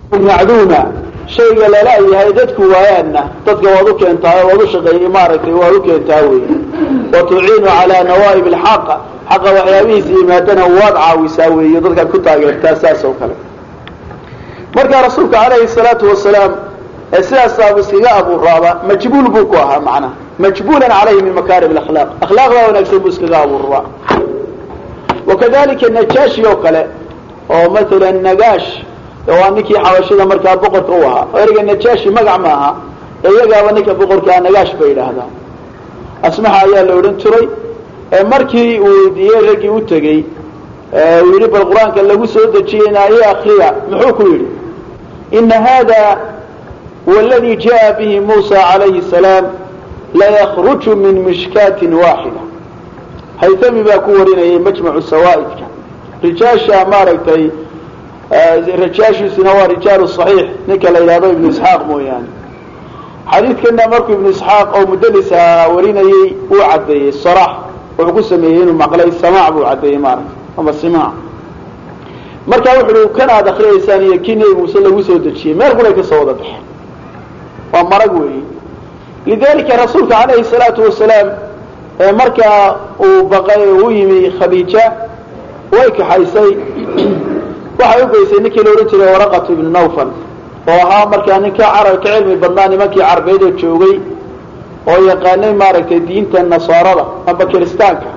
macduuna shayga lala yahay dadku waayaanna dadka waad u keentaa waad u shaqeey maaragtay waad u keentaa wey wa tuciinu calaa nawaa'ib alxaq xaqa waxyaabihiisa yimaadana waad caawisaa weeye dadkaad ku taageertaa saas oo kale markaa rasuulka calayhi salaatu wasalaam ee sidaasaaba iskaga abuuraaba majbuul buu ku ahaa macnaha majbuulan calayhi min makaarim alakhlaaq akhlaaqdaa wanaagsan buu iskaga abuuraa wakadalika najaashi oo kale oo matalan nagaash waa ninkii xabashida markaa boqorka u ahaa ereyga najaashi magac ma aha iyagaaba ninka boqorkaa nagaash bay yidhaahdaan asmaxa ayaa la odhan jiray markii uu weydiiyey raggii u tegey uu yidhi bal qur-aanka lagu soo dejiyeyna iyo akriya muxuu ku yidhi ina hada wاladii jaءa bihi musa calayhi salaam layakruju min mishkaatin waaxida haytami baa ku warinayay majmacu sawaa'idka rijaasha maaragtay rajaashiisuna waa rijaalu صaxiix ninka la yidhahdo ibnu isxaaq mooyaane xadiidkana markuu ibnu isxaaq oo mudalisa warinayey uu caddeeyey sarax wuxuu ku sameeyey inuu maqlay samaac buu caddeeyey maaragtay ama simaac marka wuxu uhi kan aad akriyaysaan iyo kii nebi muuse lagu soo dejiyey meel qulay ka soo wada baxeen waa marag weeyi lidalika rasuulka calayhi salaatu wasalaam markaa uu baqay u yimi khadiija way kaxaysay waxay ugeysay ninkii la odhan jiray waraqatu ibnu nawfal oo ahaa markaa ninka carab ka cilmi badnaa nimankii carbeed oo joogay oo yaqaanay maaragtay diinta nasaarada amba kiristaanka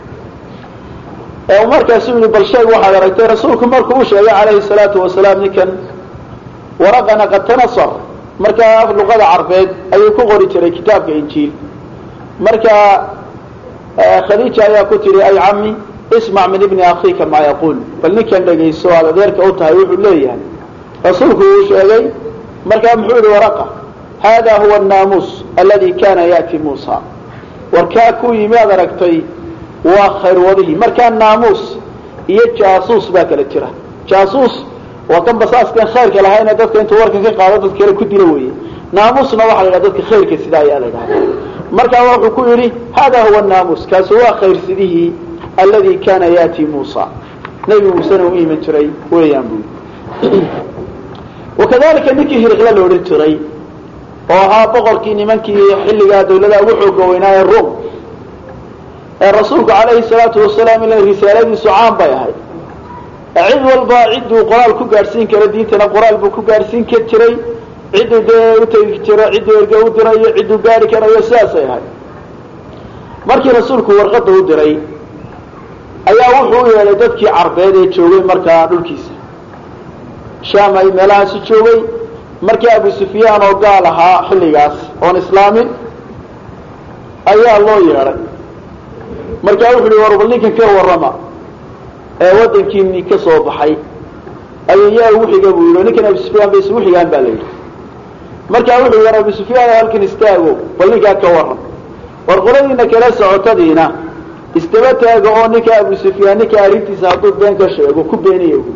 ee markaasu yihi bal sheeg waxaad aragtay rasuulku markuu u sheegay calayhi salaatu wasalaam ninkan waraqana qad tanasar markaa luqada carbeed ayuu ku qori jiray kitaabka injiil marka khadiija ayaa ku tihi ay cami ismac min ibni akhiika maa yaquul bal ninkan dhegayso aad adeerka u tahay wuxuu leeyahay rasuulku uu sheegay markaa muxuu yihi waraqa hada huwa annaamuus aladi kana ya'ti muusa warkaa ku yimi aad aragtay waa khayrwadihii markaa naamuus iyo jaasuus baa kala jira jaasuus waa kan basaaskan khayrka lahayna dadka intuu warkan ka qaado dad kale ku dilo weeye naamuusna waxaa la yidhaha dadka khayrka sida ayaa la yidhahda markaa wuxuu ku yidhi hada huwa naamuus kaasi waa khayrsidihii aladi kana ya'ti muusa nebi muusena u iman jiray weeyaan buu wakadalika ninkii hiriqla la odhan jiray oo ahaa boqorkii nimankii xilligaa dawlada ugu xooga weynaa ee rum ee rasuulku calayhi salaatu wasalaam ila risaaladiisu caan bay ahayd cid walba cidduu qoraal ku gaadhsiin kara diintana qoraal buu ku gaadhsiin ka jiray cidduu dee utegi jiro cidduu erge u dirayo cidduu gaari karayo sidaasay ahayd markii rasuulku warqadda u diray ayaa wuxuu u yeedhay dadkii carbeed ee joogay markaa dhulkiisa shaam ay meelahaasi joogay markii abu sufyaan oo gaal ahaa xilligaas oon islaamin ayaa loo yeedhay markaa wuxu uhi war bal ninkan ka warrama ee waddankiini ka soo baxay ayuu yaa ugu xiga buu yidhi ninkan abu sufyaan bay isugu xigaan baa la yidhi markaa wuxuu yidhi war abu sufyaan halkan istaago bal ninkaa ka warram war qoladiina kala socotadiina istaba taaga oo ninka abu sufyaan ninka arrintiisa hadduu been ka sheego ku beeniya bu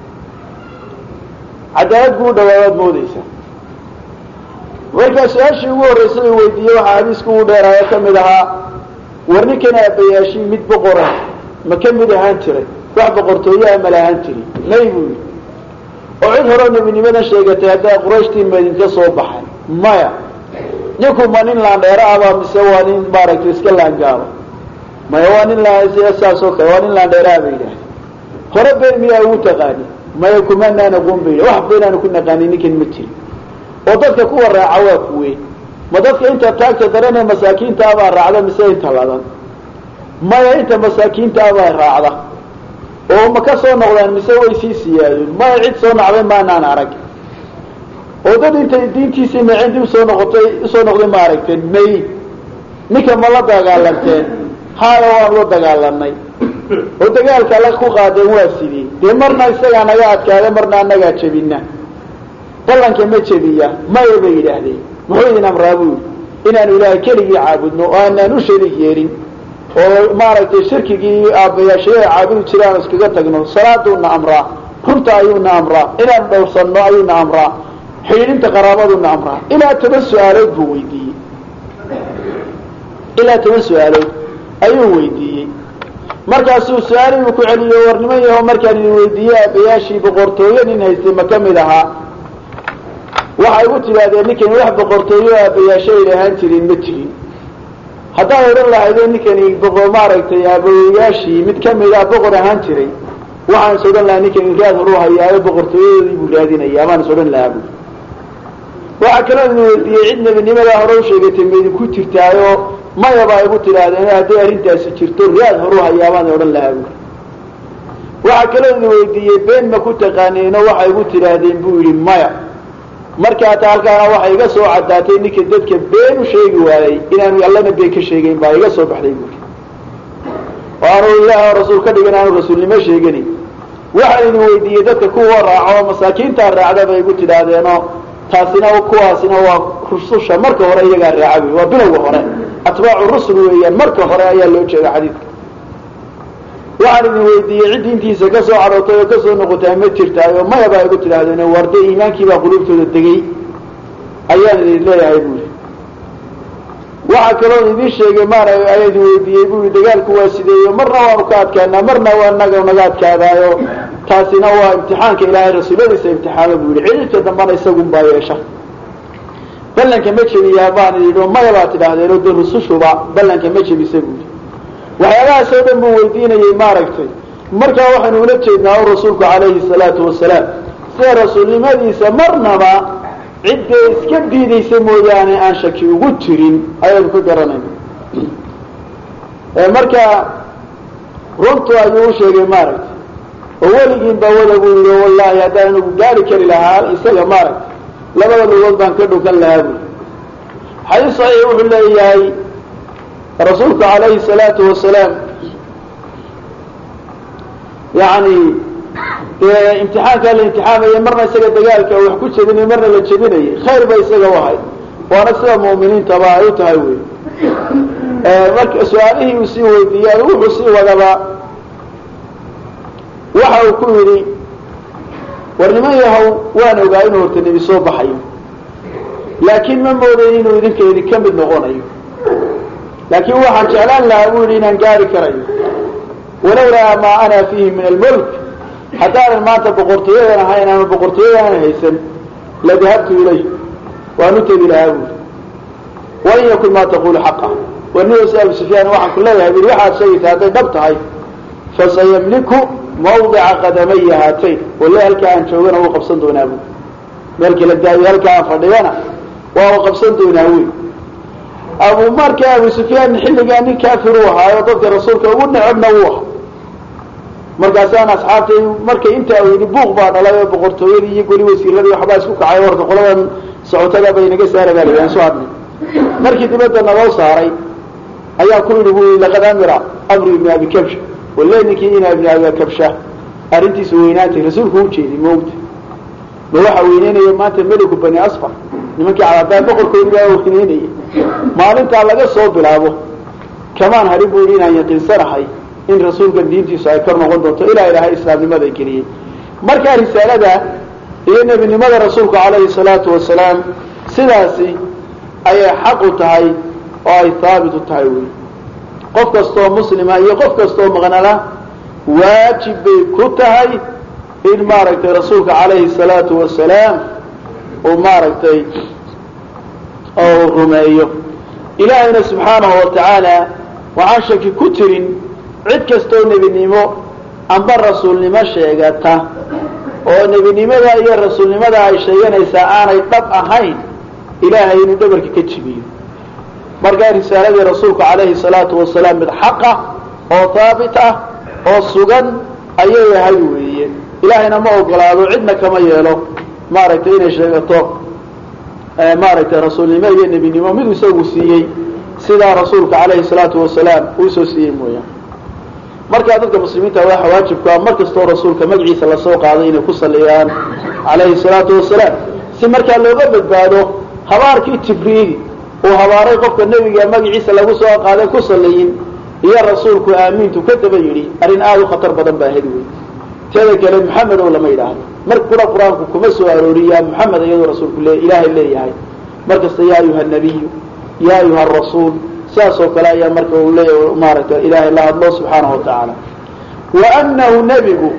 cadaalad buu u dhawaabaad moodaysaa markaa su-aashii ugu horraysay uu weydiiyey waxaa xadiisku ugu dheeraayo ka mid ahaa war ninkan aabayaashii mid boqora ma ka mid ahaan jiray wax boqortooyaha ma lahaan jiri may buu yidhi oo cid horeo nebinimadan sheegatay haddaa qurayshtii madinka soo baxay maya ninku ma nin laandheero abaa mise waa nin maaragtay iska laangaalo maya waa nin saas oo kale waa nin laandheeraha ba yidhaahda hore been miyaa ugu taqaani maya kumanaan aqoon ba yidhah wax beenaanu ku naqaanin ninkan ma jirin oo dadka kuwa raaca waa kuwe ma dadka inta taagta daranee masaakiinta abaa raacda mise inta ladan maya inta masaakiinta abaa raacda oo ma ka soo noqdaan mise way sii siyaadeen maya cid soo nacday maanaan arag oo dad intay diintiisii nacindi usoo noqotay usoo noqday ma aragteen may ninka ma la dagaalanteen haaya waan la dagaalanay oo dagaalka la ku qaadeen waa sidii dee marna isagaa naga adkaada marna anagaa jebina ballanka ma jebiya maya bay yidhaahdeen muxuu idin amraa buu yidhi inaanu ilaahay keligii caabudno oo aanaan u shariig yeelin oo maaragtay shirkigii aabbayaashaya caabudi jiraan iskaga tagno salaaduuna amraa runta ayuuna amraa inaan dhowrsanno ayuuna amraa xidhiidhinta qaraabaduuna amraa ilaa toban su-aalood buu weydiiyey ilaa toban su-aalood ayuu weydiiyey markaasuu su-aalihiibu ku celiyo war niman yaho markaan idin weydiiyey aabbayaashii boqortooyo nin haystay ma ka mid ahaa waxay igu tidhaahdeen ninkani wax boqortooyo aabayaasho ay lahaan jirin ma jirin haddaad odhan lahaydeen ninkani boqor maaragtay aabayaashii mid kamida boqor ahaan jiray waxaan is odhan lahaa ninkani raad horu hayaayo boqortooyadoodii buu raadinaya amaan is odhan lahaa bu waxaa kaloo idin weydiiyey cid nebinimadaa hore u sheegatay ma idinku jirtaayo maya baa igu tidhaahdeen hadday arrintaasi jirto raad horu hayaa baan odhan lahaa bu waxaa kaloo idin weydiiyey been ma ku taqaaniino waxay igu tidhaahdeen buu yidhi maya markaa ta halkaana waxay iga soo caddaatay ninka dadka been u sheegi waayey inaanu allana been ka sheegayn baa iga soo baxday buui oo aanu ilaah rasuul ka dhigan aanu rasuulnimo sheegani waxaan idin weydiiyey dadka kuwa raaco masaakiintaa raacda bay igu tidhaahdeenoo taasina kuwaasina waa rususha marka hore iyagaa raaca buy waa bilowga hore atbaacu rusul weeyaan marka hore ayaa loo jeeda xadiidka waxaan idin weydiiyey cid diintiisa ka soo cadhootay oo kasoo noqotay ma jirtaayo maya baa igu tidhahdeen warde iimaankiibaa quluubtooda degay ayaan idin leeyahay buui waxaa kaloo idin sheegay maara ayaan idin weydiiyey bui dagaalku waa sideeyo marna waanu ka adkaanaa marna waa naga naga adkaadaayo taasina waa imtixaanka ilaahay rasuulladiisa imtixaama buu yihi cidhibta dambana isagun baa yeesha ballanka ma jebiyaa baan idhi maya baa tidhaahdeen oo de rusushuba ballanka ma jebisa buu yihi waxyaabahaas oo dhan buu weydiinayey maaragtay markaa waxaynu ula jeednaa o rasuulku calayhi salaatu wasalaam sida rasuulnimadiisa marnaba ciddee iska diidaysa mooyaane aan shaki ugu jirin ayaynu ka garanayna marka runtu ayuu u sheegay maaragtay oo weligiin baa wada buu yihi wallahi haddaan anigu gaari kari lahaa isaga maaragtay labada lugood baan ka dhukan lahaa bui xadiis saxiix wuxuu leeyahay rasuulku calayhi salaatu wasalaam yani dee imtixaankaa la imtixaamayay marna isaga dagaalka wax ku jebinay marna la jebinayay khayr ba isaga u ahayd waana sida mu'miniintaba ay u tahay wey marka su-aalihii uu sii weydiiyey wuxuu sii wadaba waxa uu ku yidhi war niman yahow waan ogaa inuu horta nebi soo baxayo laakiin ma moodayn inuu idinka idinka mid noqonayo laakiin waxaan jeclaan lahaa buu yidhi inaan gaari karayo walowlaa maa ana fiihi min almulk haddaanan maanta boqortooyadan ahayn ama boqortooyadaanan haysan ladahabtu ilayh waan u tegi lahaa buui wain yakun maa taqulu xaqa warnidas abu sufyaan waxaan ku leeyahay bui waxaad sheegaysaa hadday dhab tahay fasayamliku mawdica qadamaya haatayn walle halkaa aan joogana wuu qabsan doonaa buui meelkii la daayo halkaa aan fadhiyana waa u qabsan doonaa wey abu marka abu sufyaan xilligaa nin kafir u ahaayo dadka rasuulka ugu necebna wuu aha markaasaan asxaabtay markay intaa u yidhi buuq baa dhalay oo boqortooyadii iyo goli wasiiradii waxbaa isku kacay warka qoladan socotada bay naga saara baa layihi aan soo hadnay markii dibadda naloo saaray ayaa ku yidhi bu laqad amira amru ibni abi kabsha walle ninkii ina ibni abi kabsha arrintiisa weynaantay rasuulku u jeeday maogta ma waxa weyneynaya maanta meliku bani asfar nimankii cadaadaan boqorkoodi baa weyneynaya maalintaa laga soo bilaabo kamaan harin bu yidhi inaan yaqiinsanahay in rasuulkan diintiisu ay kor noqon doonto ilaa ilaahay islaamnimada geliyey markaa risaalada iyo nebinimada rasuulku calayhi salaatu wasalaam sidaasi ayay xaq u tahay oo ay haabit u tahay wey qof kastoo muslima iyo qof kastoo maqnana waajib bay ku tahay in maaragtay rasuulka calayhi salaatu wasalaam uu maaragtay oo rumeeyo ilaahayna subxaanahu wa tacaala waxaan shaki ku tirin cid kastoo nebinimo amba rasuulnimo sheegata oo nebinimada iyo rasuulnimada ay sheeganaysaa aanay dhab ahayn ilaahay inuu dhabarka ka jibiyo markaa risaaladii rasuulku calayhi salaatu wasalaam mid xaqa oo haabit ah oo sugan ayay ahay weeye ilaahayna ma ogolaado cidna kama yeelo maaragtay inay sheegato maaragtay rasuulnimo iyo nebinimo mid isagu siiyey sidaa rasuulka calayhi salaatu wasalaam uusoo siiyey mooyaan markaa dadka muslimiinta waxa waajibku ah mar kastoo rasuulka magaciisa lasoo qaaday inay ku saliyaan calayhi salaatu wasalaam si markaa looga badbaado habaarkii jibriil uu habaaray qofka nebiga magaciisa lagu soo qaaday ku saliyin iyo rasuulku aamiintu ka daba yidhi arrin aada u khatar badan baa hedi wey teeda kale maxamed oo lama yidhaahdo mar kuna qur-aanku kuma soo arooriyaa maxamed iyadoo rasuulku le ilaahay leeyahay mar kasta yaa ayuha nabiyu yaa ayuha rasuul sidaas oo kale ayaa marka uu leeya maaragtay ilaahay la hadlo subxaanahu wa tacaala wa anahu nebigu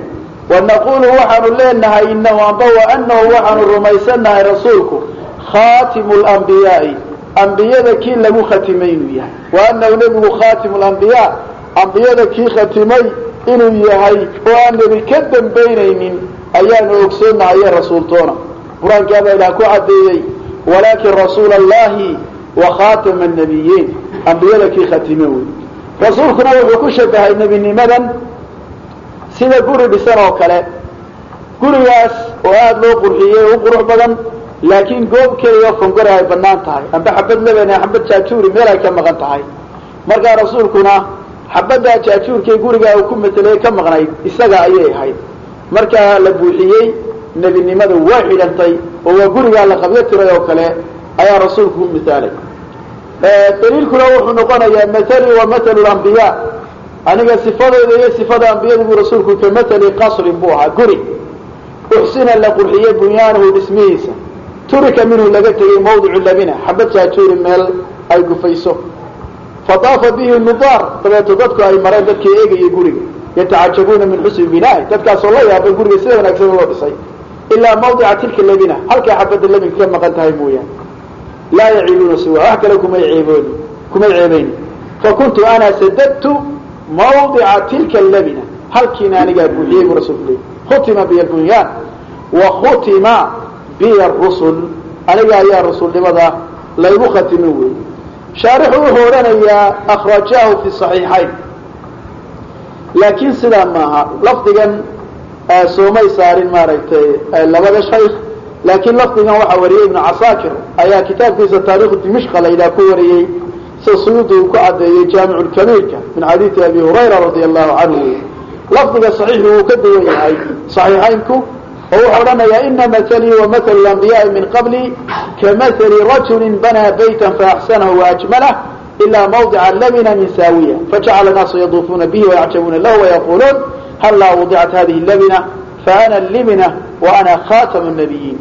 wanaqulu waxaanu leenahay inahu amba waanahu waxaanu rumaysannahay rasuulku khatimu lambiyaai ambiyada kii lagu khatimay inuu yahay waanahu nebigu khatimu lambiyaa ambiyada kii khatimay inuu yahay oo aan nebi ka dambaynaynin ayaanu ogsoonahaye rasuultoona qur-aankaabaa ilaah ku caddeeyey walaakin rasuula allahi wa khatama nabiyiin ambiyada kii khatime wey rasuulkuna wuxuu ku shabahay nebinimadan sida guri dhisan oo kale gurigaas oo aada loo qurxiyey u qurux badan laakiin goob keliya fongore ay banaan tahay amba xabad leban xabad jaajuuri meel ay ka maqan tahay markaa rasuulkuna xabaddaa jaajuurkay gurigaa uu ku matelay ka maqnayd isaga ayay ahayd markaa la buuxiyey nebinimada waa xidhantay oo waa gurigaa la qabyo tiray oo kale ayaa rasuulku u misaalay daliilkuna wuxuu noqonayaa mathali wa mathalu lambiyaa aniga sifadooda iyo sifada ambiyadu buu rasuulku ka mathali qasrin buu ahaa guri uxsina la qurxiyey bunyaanuhu dhismihiisa turika minhu laga tegey mawdicu labina xabad jaajuuri meel ay gufayso fadaafa bihi nudaar dabeeto dadku ay mareen dadkii eegayay guriga yatacajabuuna min xusni binaahi dadkaasoo la yaabay guriga sida wanaagsan loo dhisay ilaa mawdica tilka labina halkay xabadda labinka ka maqan tahay mooyaane laa yaciibuuna siwa wax kale kumay ceebooni kumay ceebayni fakuntu ana sadadtu mawdica tilka labina halkiina anigaa buuxiyey buu rasulku leeyay khutima biya bunyaan wa khutima biya rusul aniga ayaa rasuulnimada laygu khatimin wey shaarixu wuxuu odhanayaa akhrajahu fi صaxiixayn laakiin sidaa maaha lafdigan soomay saarin maaragtay labada shaykh laakiin lafdigan waxaa wariyey ibnu casaakir ayaa kitaabkiisa taarikhu dimishqa layidhaha ku wariyey sida suyuudi uu ku caddeeyey jaamicu lkabiirka min xadiidi abi hurayra radia allahu canhu lafdiga saxiixu wuu ka duwan yahay صaxiixaynku oo wuxuu odhanayaa ina mahalii wa mathalu lambiyaai min qabli kamahali rajuli banaa bayta faaxsanahu waajmalah ilaa mawdica labina min saawiya fajacala naasu yaduufuuna bihi wayacjabuuna lahu wayaquluun hallaa wadicat hadihi labina faana libina wa ana khatamu nabiyiin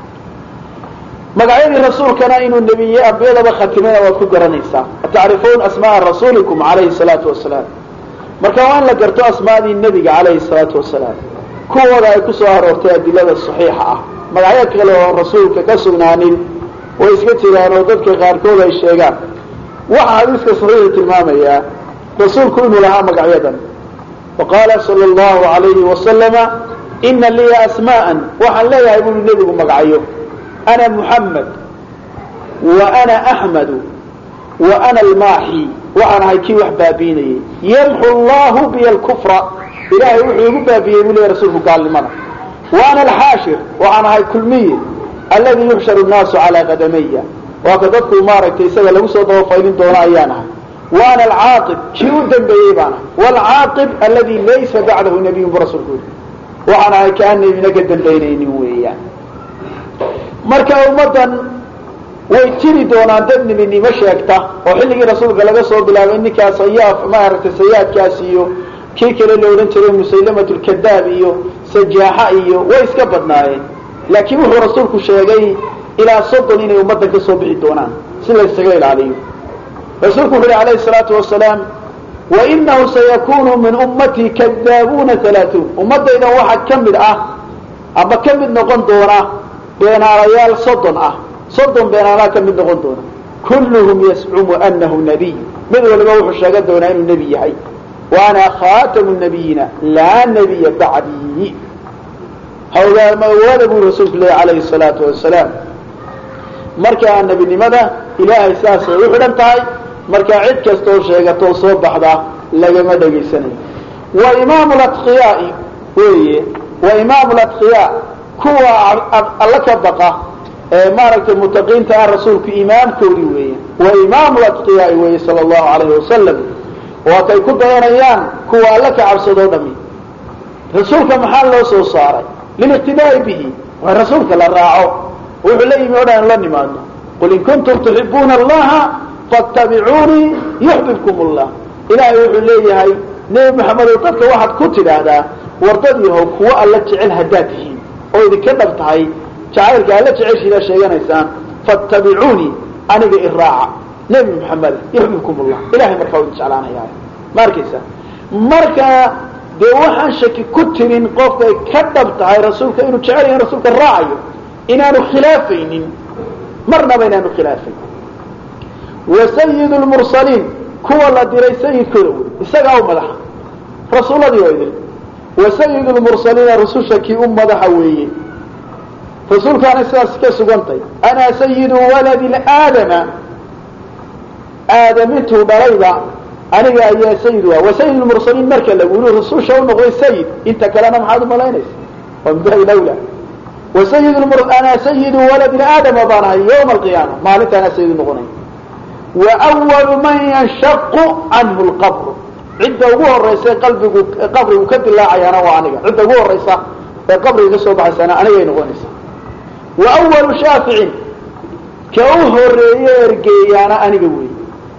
magacyadii rasuulkana inuu nebiye ambiyadaba khatimana waad ku garanaysaa atacrifuun asmaaa rasuulikum calayhi salaatu wasalaam marka waa in la garto asmaadii nebiga calayhi salaatu wasalaam kuwooda ay ku soo aroortay adilada saxiixa ah magacyo kale oo rasuulka ka sugnaanin way iska jiraan oo dadka qaarkood ay sheegaan waxa xadiiska saxiixu tilmaamayaa rasuulku inuu lahaa magacyadan wa qaala sala allahu alayhi wasalama ina liya asmaa'an waxaan leeyahay buli nebigu magacyo ana muxamed wa ana axmedu wa ana almaaxi waxaan ahay kii wax baabiinayay yamxu allahu biya alkufra ilaahay wuxuu igu baabiyey buu leeyahy rasuulku gaalnimada wa ana alxaashir waxaan ahay kulmiye alladii yuxsharu nnaasu calaa qadamaya waa ka dadku maaragtay isaga lagu soo dabafaylin doono ayaan ahay wa ana alcaaqib kii u dambeeyey baan ahay waalcaaqib alladii laysa bacdahu nabiyun bu rasuulku yidhi waxaan ahay kaan nebina ka dambaynaynin weeyaan marka ummaddan way jiri doonaan dad nebinimo sheegta oo xilligii rasuulka laga soo bilaabay ninkaa sayaaf maaragtay sayaadkaas iyo kii kale la odhan jiray musaylamat lkadaab iyo sajaaxa iyo way iska badnaayeen laakiin wuxuu rasuulku sheegay ilaa soddon inay ummaddan ka soo bixi doonaan si la ysaga ilaaliyo rasuulku wuxu uhi alayhi salaatu wasalaam wainahu sayakunu min ummatii kadaabuuna alaatuun ummadaydan waxaa ka mid ah ama ka mid noqon doona beenaalayaal soddon ah soddon beenaalaa ka mid noqon doona kulluhum yascumu anahu nabiy mid waliba wuxuu sheegan doonaa inuu nebi yahay wa ana khatamu nabiyiina laa nabiya bacdii hawgaamawaada buu rasuulku leeyahy calayhi salaatu wasalaam markaa nebinimada ilaahay saasay u xidhan tahay markaa cid kastaoo sheegatoo soo baxda lagama dhegaysanayo wa imaamu latqiyaai weeye wa imaamu latqiyaa kuwa alla ka baqa ee maaragtay mutaqiinta ah rasuulku imaamkoodii weeye wa imaamu latqiyaai weeye sala allahu alayhi wasalam waa kay ku dayanayaan kuwa alla ka cabsadoo dhami rasuulka maxaa loo soo saaray liliqtidaa'i bihi waa rasuulka la raaco wuxuu la yimi o dhan la nimaadno qul in kuntum tuxibuuna allaha fattabicuunii yuxbibkum allah ilaahay wuxuu leeyahay nebi maxamedow dadka waxaad ku tidhaahdaa wardad yahow kuwo alla jecel haddaad tihiin oo idinka dhab tahay jacaylka alla jeceshiidaa sheeganaysaan fattabicuunii aniga iraaca nebi maxamed yuxbibkum allah ilahay markaa u jeclaanaya ma arkaysa marka dee waxaan shaki ku tirin qofkay ka dhab tahay rasuulka inuu jecel yahay rasuulka raacayo inaanu khilaafaynin marnaba inaanu khilaafayn wa sayid lmursaliin kuwa la diray sayidkooda wey isagaa u madaxa rasuuladii oo idin wa sayid lmursaliina rususha kii u madaxa weeye rasuulkaana sidaas ka sugantay ana sayidu waladi aadama aadam intuu dhalayba aniga ayaa sayid u ah wa sayid lmursaliin marka lagu yiri rususha u noqday sayid inta kalena maxaad umalaynaysa waa min baabi lawla wa sayid ana sayidu waladi aadama baan ahay yawma alqiyaama maalinta anaa sayid noqonay wa awalu man yanshaqu canhu lqabru cidda ugu horaysa qalbigu qabrigu ka dilaacayaana waa aniga cidda ugu horaysa ee qabriga ka soo baxaysaana anigay noqonaysaa wa awalu shaaficin ka u horeeye ergeeyaana aniga weey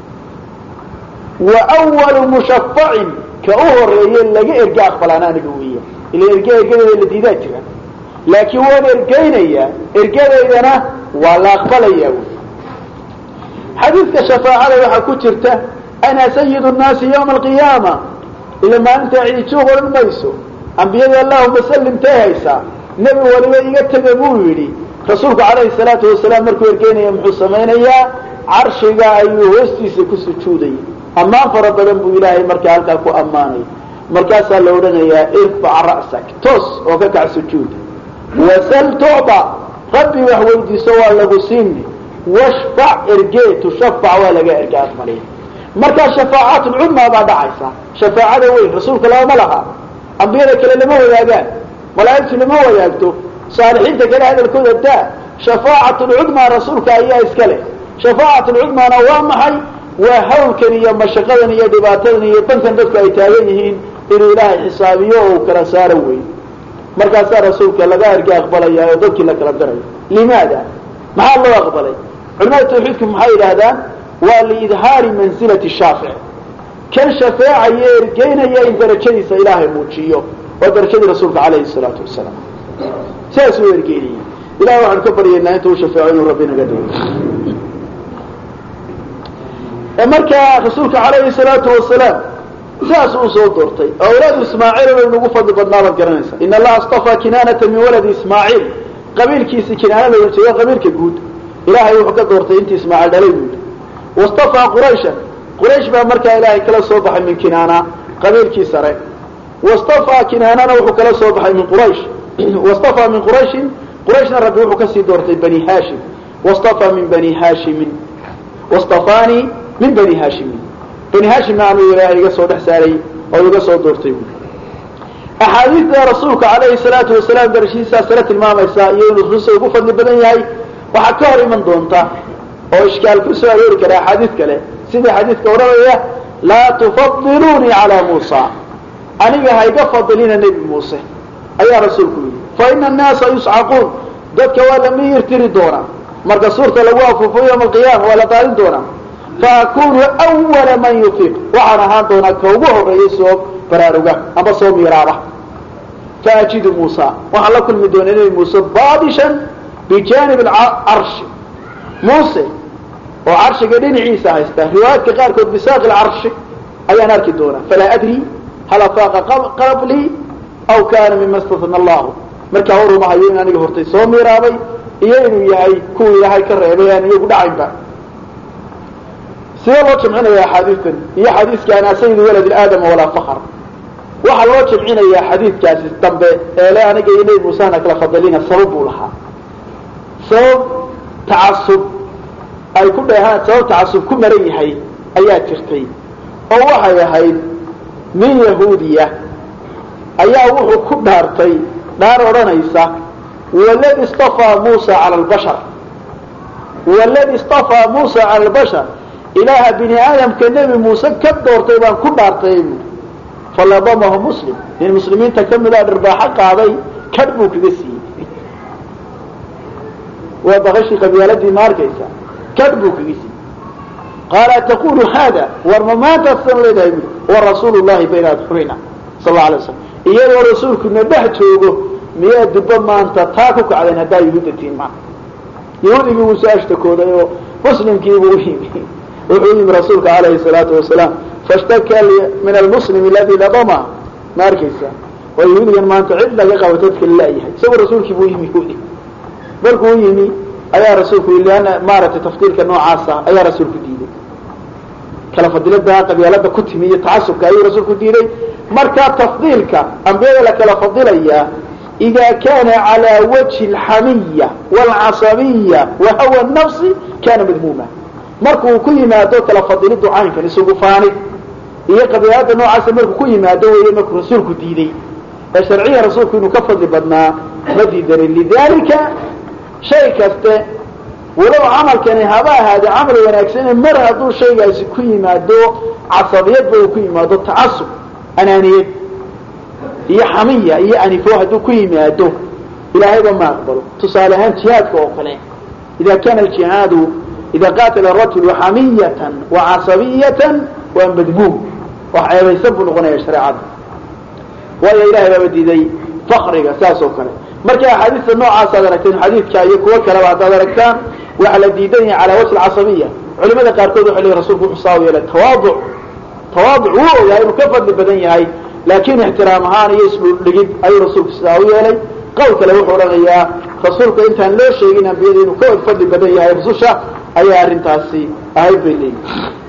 wa awalu mushafacin ka u horeeye laga erge aqbalaana aniga weeya ila erge ergadeeda la diidaa jira laakiin waan ergeynayaa ergadeydana waa la aqbalayaa wy xadiidka shafaacada waxaa ku jirta ana sayid nnaasi yawma alqiyaama ila maalintaa ciijuuq odhan mayso ambiyadii allahuma sallim tay haysaa nebi waliba iga tega buu yidhi rasuulku calayhi salaatu wasalaam markuu ergeynaya muxuu samaynayaa carshiga ayuu hoostiisa ku sujuudayay ammaan fara badan buu ilaahay markaa halkaa ku ammaanay markaasaa la odhanayaa irfac ra'sak toos oo ka kac sujuuda wasal tucda rabbi wax weydiiso waa lagu siini washfac ergee tushafac waa laga erge aqbaliya markaa shafaacaat lcudmaa baa dhacaysa shafaacada weyn rasuulka lama laha ambiyada kale lama wadaagaan malaa'igtu lama wadaagto saalixiinta kale hadalkooda daa shafaacat lcudmaa rasuulka ayaa iska leh shafaacat lcudmaana waa maxay waa hawlkan iyo mashaqadan iyo dhibaatadan iyo dankan dadku ay taagan yihiin inuu ilaahay xisaabiyo oo uu kala saaro wey markaasaa rasuulka laga erge aqbalaya oo dadkii la kala dirayo limaada maxaa loo aqbalay culamada tawxiidku maxay yidhaahdaan waa liidhaari mansilati shaafic kan shafeecaya ergeynaya in darajadiisa ilaahay muujiyo waa darajadii rasuulka calayhi salaatu wasalaam sidaas uu ergeynayay ilahay waxaanu ka baryaynaa inta uu shafeeco inuu rabbi naga dhigo markaa rasuulka calayhi salaatu wasalaam sidaas uu soo doortay awlaadu ismaaciil bay nagu fadli badnaa baad garanaysa in allaha astafaa kinaanata min waladi ismaaciil qabiilkiisi kinaana la jeedo qabiilka guud ilaahay wuxuu ka doortay intii ismaaciil dhalay guud wastafaa qurayshan quraysh baa markaa ilaahay kala soo baxay min kinaana qabiilkii sare wastafaa kinaanana wuxuu kala soo baxay min quraysh wastafaa min qurayshin qurayshna rabbi wuxuu kasii doortay bani haashim wastafaa min bani haashimin wastafaanii min bani haashimin bani haashimna anuu ilaahay iga soo dhex saaray oo iga soo doortay buui axaadiidda rasuulka calayhi salaatu wasalaam darashihiisaa sare tilmaamaysa iyo inuu rusa ugu fadli badan yahay waxaa ka hor iman doonta oo ishkaal ku soo aroori kara axaadiid kale sida xadiidka odhanaya laa tufadiluunii calaa muusa aniga ha iga fadilina nebi muuse ayaa rasuulku yidhi fa ina annaasa yuscaquun dadka waa la miyir tiri doonaa marka suurta lagu afuufo yowma alqiyaama waa la qaalin doonaa faakunu awala man yufiiq waxaan ahaan doonaa ka ugu horeeyay soo baraaruga ama soo miiraaba faajidu muusa waxaan la kulmi doonaa nebi muuse baadishan bijanib carshi muuse oo carshiga dhinaciisa haysta riwaayaadka qaarkood bisaaqi lcarshi ayaan arki doonaa falaa adri hal afaaqa qablii aw kaana mima statna allahu markaa warumahayo in aniga hortay soo miiraabay iyo inuu yahay kuwii ilaahay ka reebay aan iyagu dhacaynba sidee loo jamcinaya axaadiistan iyo xadiiska ana sayidu walad aadama walaa fakr waxaa loo jamcinayaa xadiidkaasi dambe ee le aniga iyo nebi muusehana kala fadilina sabab buu lahaa sabab tacasub ay ku dheehaan sabab tacasub ku maran yahay ayaa jirtay oo waxay ahayd nin yahuudiya ayaa wuxuu ku dhaartay dhaar odhanaysa waladi istafaa muusa cala albashar waladi istafaa muusa cala albashar ilaaha bini aadamka nebi muuse ka doortay baan ku dhaartay buui faladamahu muslim nin muslimiinta ka mida dhirbaaxo qaaday kadh buu kaga siiyey waa baqashii qabyaaladii ma arkaysa kadh buu kaga siiyey qaala taqulu hada war ma maantaasan leedahay bui wa rasuulu llahi bayna adxurina sal alla alay waslam iyadoo rasuulkuna dhex joogo miyaa dibba maanta taa ku kacdeen haddaa yahuudda tiin maa yahuudigii wuu soo ashtakooday oo muslimkiibuu yimi wuxuu yimi rasuulka calayhi salaatu wasalaam fashtaka min almuslim aladi ladama ma arkaysa oo yahuudigan maanta cid laga qabato dadka lalayahay isagoo rasuulkii buu yimi yahuudi markuu yimi ayaa rasuulku yii liana maaragtay tafdiilka noocaasa ayaa rasuulku diiday kala fadilada qabyaalada ku timi iyo tacasubka ayuu rasuulku diiday markaa tafdiilka ambiyada la kala fadilayaa ida kana calى wajhi اlxamiya wاlcasabiya wa hawa nafsi kana madmuuma markuu ku yimaado kala fadilidu caynkan isugu faanid iyo qabyaalada noocaasa markuu ku yimaado weeye markuu rasuulku diiday ee sharciya rasuulku inuu ka fadli badnaa ma diidanin lidalika shay kaste walow camalkani haba ahaade camal wanaagsane mar hadduu shaygaasi ku yimaado casabiyadba uu ku yimaado tacasub anaaniyad iyo xamiya iyo anifo hadduu ku yimaado ilaahayba ma aqbalo tusaale ahaan jihaadka oo kale ida kana aljihaadu ida qaatala rajulu xamiyatan wa casabiyatan waa madmuum wax ceebaysan buu noqonaya shareecada waayo ilahay baaba diiday fakriga saas oo kale marka axaadiista noocaas aad aragteen xadiidka iyo kuwo kaleba haddaad aragtaan waxaa la diidan yahay calaa wajhi casabiya culimada qaarkood waxay leeyihin rasulku wuxuu saa u yeelay tawaaduc tawaaduc wuu ogahay inuu ka fadli badan yahay laakiin ixtiraam ahaan iyo isdhuldhigid ayuu rasuulku sidaa u yeelay qowl kale wuxuu odhanayaa rasuulka intaan loo sheegin ambiyada inuu ka fadli badan yahay rususha ayaa arrintaasi ahayd bay leeyihin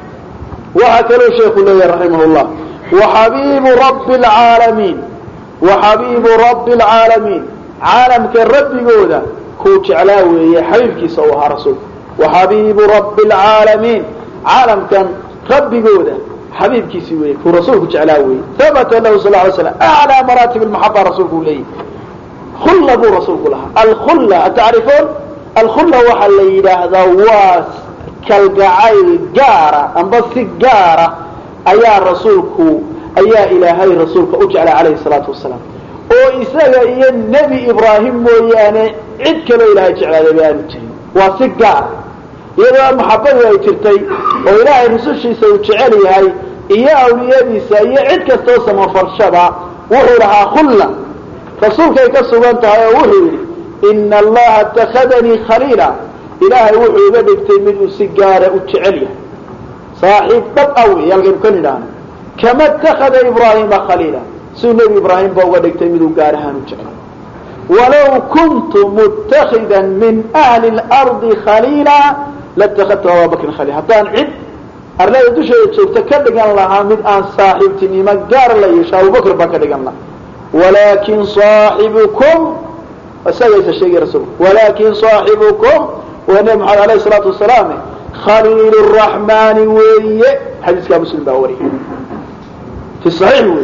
waxaa kaloo sheeku leeyahay raximah llah waxabiibu rabbi lcaalamiin waxabiibu rabbi lcaalamiin caalamka rabbigooda kuu jeclaa weeye xabiibkiisa uu ahaa rasuulku waxabiibu rabbi lcaalamiin caalamkan rabbigooda xabiibkiisi weeye kuu rasuulku jeclaa weeye habata lahu sal ly slam aclaa maraatib lmaxaba rasuulku u leeyahy khulla buu rasuulku lahaa alkhulla atacrifuun alkhulla waxaa la yidhaahdaa waa kalgacayl gaara amba si gaara ayaa rasuulku ayaa ilaahay rasuulka u jeclay calayhi salaatu wasalaam oo isaga iyo nebi ibraahim mooyaane cid kaloo ilaahay jeclaadayba aanu jirin waa si gaar iyadoo maxabadu ay jirtay oo ilaahay rusushiisa uu jecel yahay iyo awliyadiisa iyo cid kastoo samafarshaba wuxuu lahaa khulla rasuulkay ka sugan tahay oo wuxuu yidhi ina allaha اtakadanii khaliila ilaahay wuxuu iga dhigtay mid uu si gaara u jecel yahay saaxiib dhab a wey halkaynu ka nidhaahno kama اtakada ibraahima khaliila siduu nebi ibraahim ba uga dhigtay miduu gaar ahaan u jeclay walow kuntu mutakida min ahli اlardi khaliila latakadtu ababakrin khaliil haddaan cid arlada dusheeda joogta ka dhigan lahaa mid aan saaxiibtinimo gaar la yeesho abubakr baan ka dhigan lahaa walakin صaaxibukum isagaysa sheegay rasuulku walakin صaaxibukum waa nebi maxamed alayh الsalaatu wasalaam khaliil الraxmani weeye xadiiskaa muslim baa wariyay fi صaxiix weeye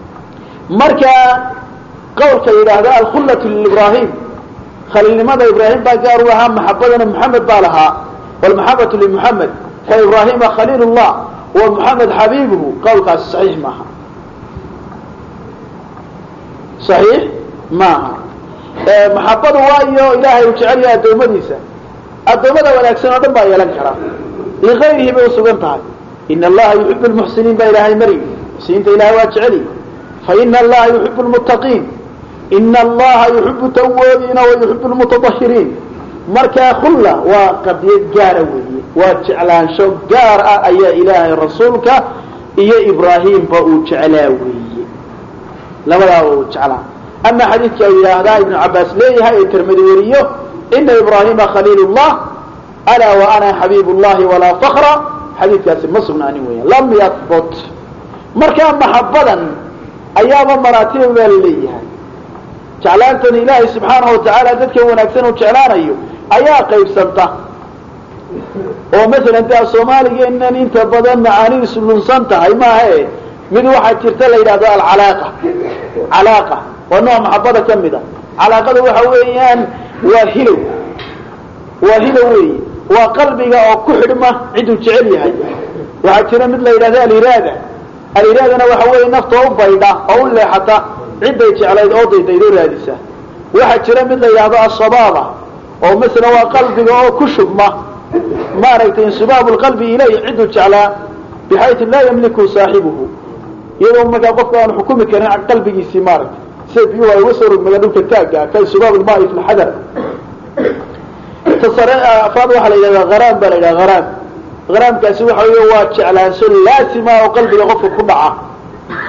marka qawlka yidhaahda alkhullaة librahim khaliilnimada ibraahim baa gaar u lahaa maxabadana moxamed baa lahaa wlmaxabatu limuxamed fa ibrahima khaliil اllah wa muxamed xabiibuhu qawlkaasi saxiix maaha saxiix maaha maxabadu waayo ilaahay uu jecel yahay addoommadiisa addoommada wanaagsan oo dhan baa yeelan karaa ligayrihi bay usugan tahay ina allaha yuxib lmuxsiniin baa ilaahay maryi muxsiniinta ilahay waa jeceli faina allaha yuxib lmuttaqiin ina allaha yuxibu tawaabiina wa yuxib lmutadahiriin markaa khulla waa qadiyad gaara weeye waa jeclaansho gaar ah ayaa ilaahay rasuulka iyo ibraahimba uu jeclaa weeye labadaaba uu jeclaa ama xadiidka u yidhaahdaa ibnu cabaas leeyahay ee tirmidi weriyo ina ibraahima khaliil llah alaa wa ana xabiib llahi walaa fakra xadiidkaasi ma sugnaanin weya lam yahbut markaa maxabadan ayaaba maraatib baa la leeyahay jeclaantan ilaahay subxaanahu watacaala dadka wanaagsan uu jeclaanayo ayaa qaybsanta oo masalan de soomaaligeenan inta badan macaanidiisu lunsan tahay maahae mid waxaa jirta la yidhahdo alcalaaqa calaaqa waa nooc maxabada ka mid a calaaqada waxa weeyaan waa hilow waa hilow weeye waa qalbiga oo ku xidhma ciduu jecel yahay waxaa jira mid la yidhahdo aliraada aliraadana waxa weeye nafta u baydha oo u leexata cidday jeclayd oo daydaydoo raadisa waxaa jira mid la yidhaahdo asabaaba oo masala waa qalbiga oo ku shubma maaragtay insibaabu lqalbi ilayh ciduu jeclaa bixaytu laa yamliku saaxibuhu iyadoo markaa qofka aan xukumi karin qalbigiisii maaragtay sida biyuhu ay uga soo rogmada dhulka taagga ka insibaab lmaai fi lxadar tasare afaad waxaa la yidhahdaa haraam baa la yidhaha haraam haraamkaasi waxa wey waa jeclaansho laasima oo qalbiga qofka ku dhaca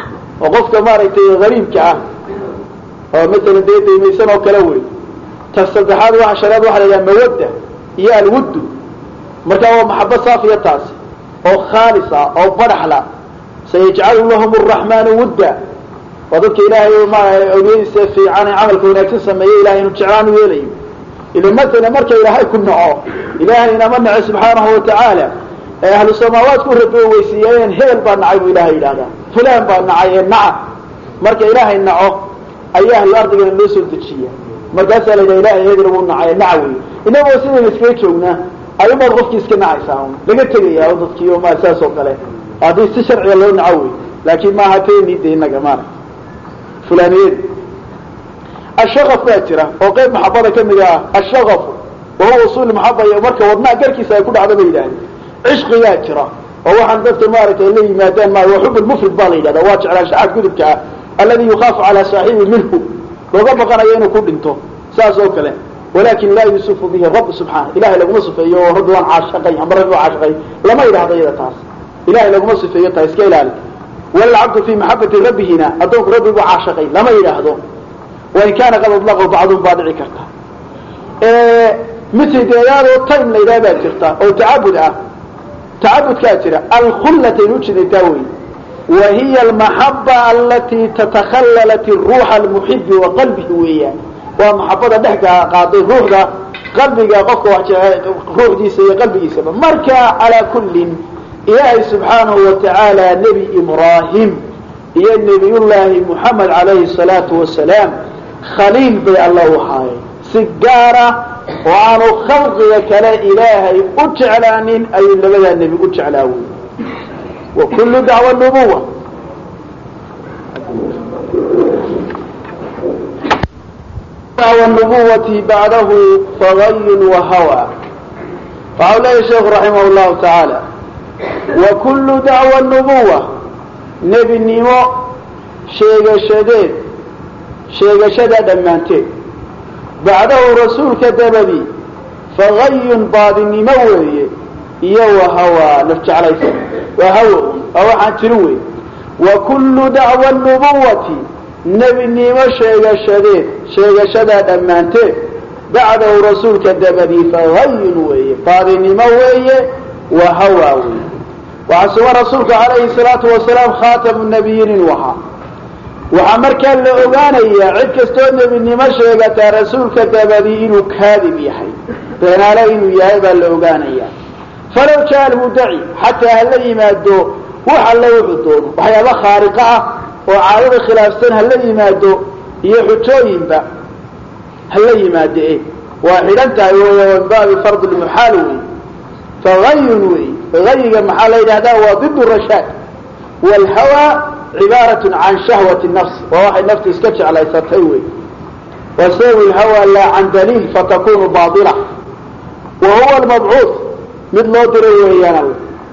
oo qofka maaragtay hariibka ah oo masalan dee daymaysan oo kale wey ta saddexaad waa shanaad waxa la yidhaha mawadda iyo alwuddu marka waa maxabo saafiya taasi oo khaalis ah oo badaxla sayajcalu lahum araxmaanu wudda waa dadka ilaahay ma awliyadiisa fiican ee camalka wanaagsan sameeye ilahay inu jeclaan u yeelayo ila matala marka ilaahay ku naco ilaahayna ma naco subxaanahu watacaala ee ahlu samaawaadku rabi weysiiyeen hebel baa nacay buu ilahay yidhahdaa fulaan baa nacay ee naca marka ilaahay naco ayaa ahlu ardigana loo soo dejiya markaasaa la yidhaha ilahay hebel wuu nacay naca wey inagoo sidayna iskaga joognaa ayumaad qofkii iska nacaysaa un laga tegaya o dadkii o ma saas oo kale haddii si sharciga loo naco wey laakiin maaha teni de inaga maara fulaniyad ashaqaf baa jira oo qayb maxabada kamid ah ashaqafu wahuwa usuul maxaba iyo marka wadnaha garkiisa ay ku dhacdo ba yidhahdeen cishqigaa jira oo waxaan dadka maaragtay la yimaadaan ma waa xub lmufrid baa la yidhahda waa jeclaanshaxaad gudubka ah aladi yukhaafu calaa saaxibi minhu looga baqanayo inuu ku dhinto saas oo kale walakin laa yusufu bihi rabb subxaana ilahay laguma sifeeyo oo rabbi waan caashaqay ama rabbi waa caashaqay lama yidhahdo iyada taas ilahay laguma sifeeyo taa iska ilaali walcabdu fii maxabati rabbihina addoonku rabbigu caashaqay lama yidhaahdo wain kaana qad adlaqahu bacduhum baa dhici karta mitideedaadoo time la yidhaha baa jirta oo tacabud ah tacabudkaa jira alkhullataynu ujeedataa wey wa hiya almaxaba alatii tatakhallalat ruuxa almuxibi wa qalbihi weeyaan waa maxabada dhex qaaday ruuxda qalbiga qofka ruuxdiisa iyo qalbigiisaba marka calaa kullin ilaahay subxaanahu watacaala nebi ibraahim iyo nebiyullaahi muxamed calayhi salaatu wasalaam khaliil bay alla u haayeen si gaara oo aanu khalqiga kale ilaahay u jeclaanin ayuu labadaa nebi u jeclaa wey wa kullu dacwa nubuwa dacwa nubuwati bacdahu fagayun wa hawa waxau leeyahy sheekhu raximah llahu tacaala wa kullu dacwa nubuwa nebinimo sheegashadeed sheegashadaa dhammaanteed bacdahu rasuulka dabadii fagayun baadinimo weeye iyo wahawaa naf jeclaysa waa hawa un waa waxaan jirin wey wa kullu dacwa nubuwati nebinimo sheegashadeed sheegashadaa dhammaanteed bacdahu rasuulka dabadii fagayun weeye baadinimo weeye wa hawa weeye waxaa sugan rasuulka calayhi salaatu wasalaam khaatamu nabiyiin inuu ahaa waxaa markaa la ogaanayaa cid kastoo nebinimo sheegataa rasuulka dabadii inuu kaadib yahay beenaale inuu yahay baa la ogaanayaa falow jaa almudaci xataa hala yimaado wax alle wuxuu doono waxyaaba khaariqa ah oo caadada khilaafsan hala yimaado iyo xujooyinba hala yimaado e waa xidhan tahay wey min baabi fard lmuxaal wey fagayun wey gayiga maxaa la yidhahdaa waa did rashaad wlhawa cibaarat can shahwati nafs waa waxay naftu iska jeclaysatay wey wasawi lhawa laa can daliil fatakunu baila wa huwa almabcuud mid loo diray weeyaan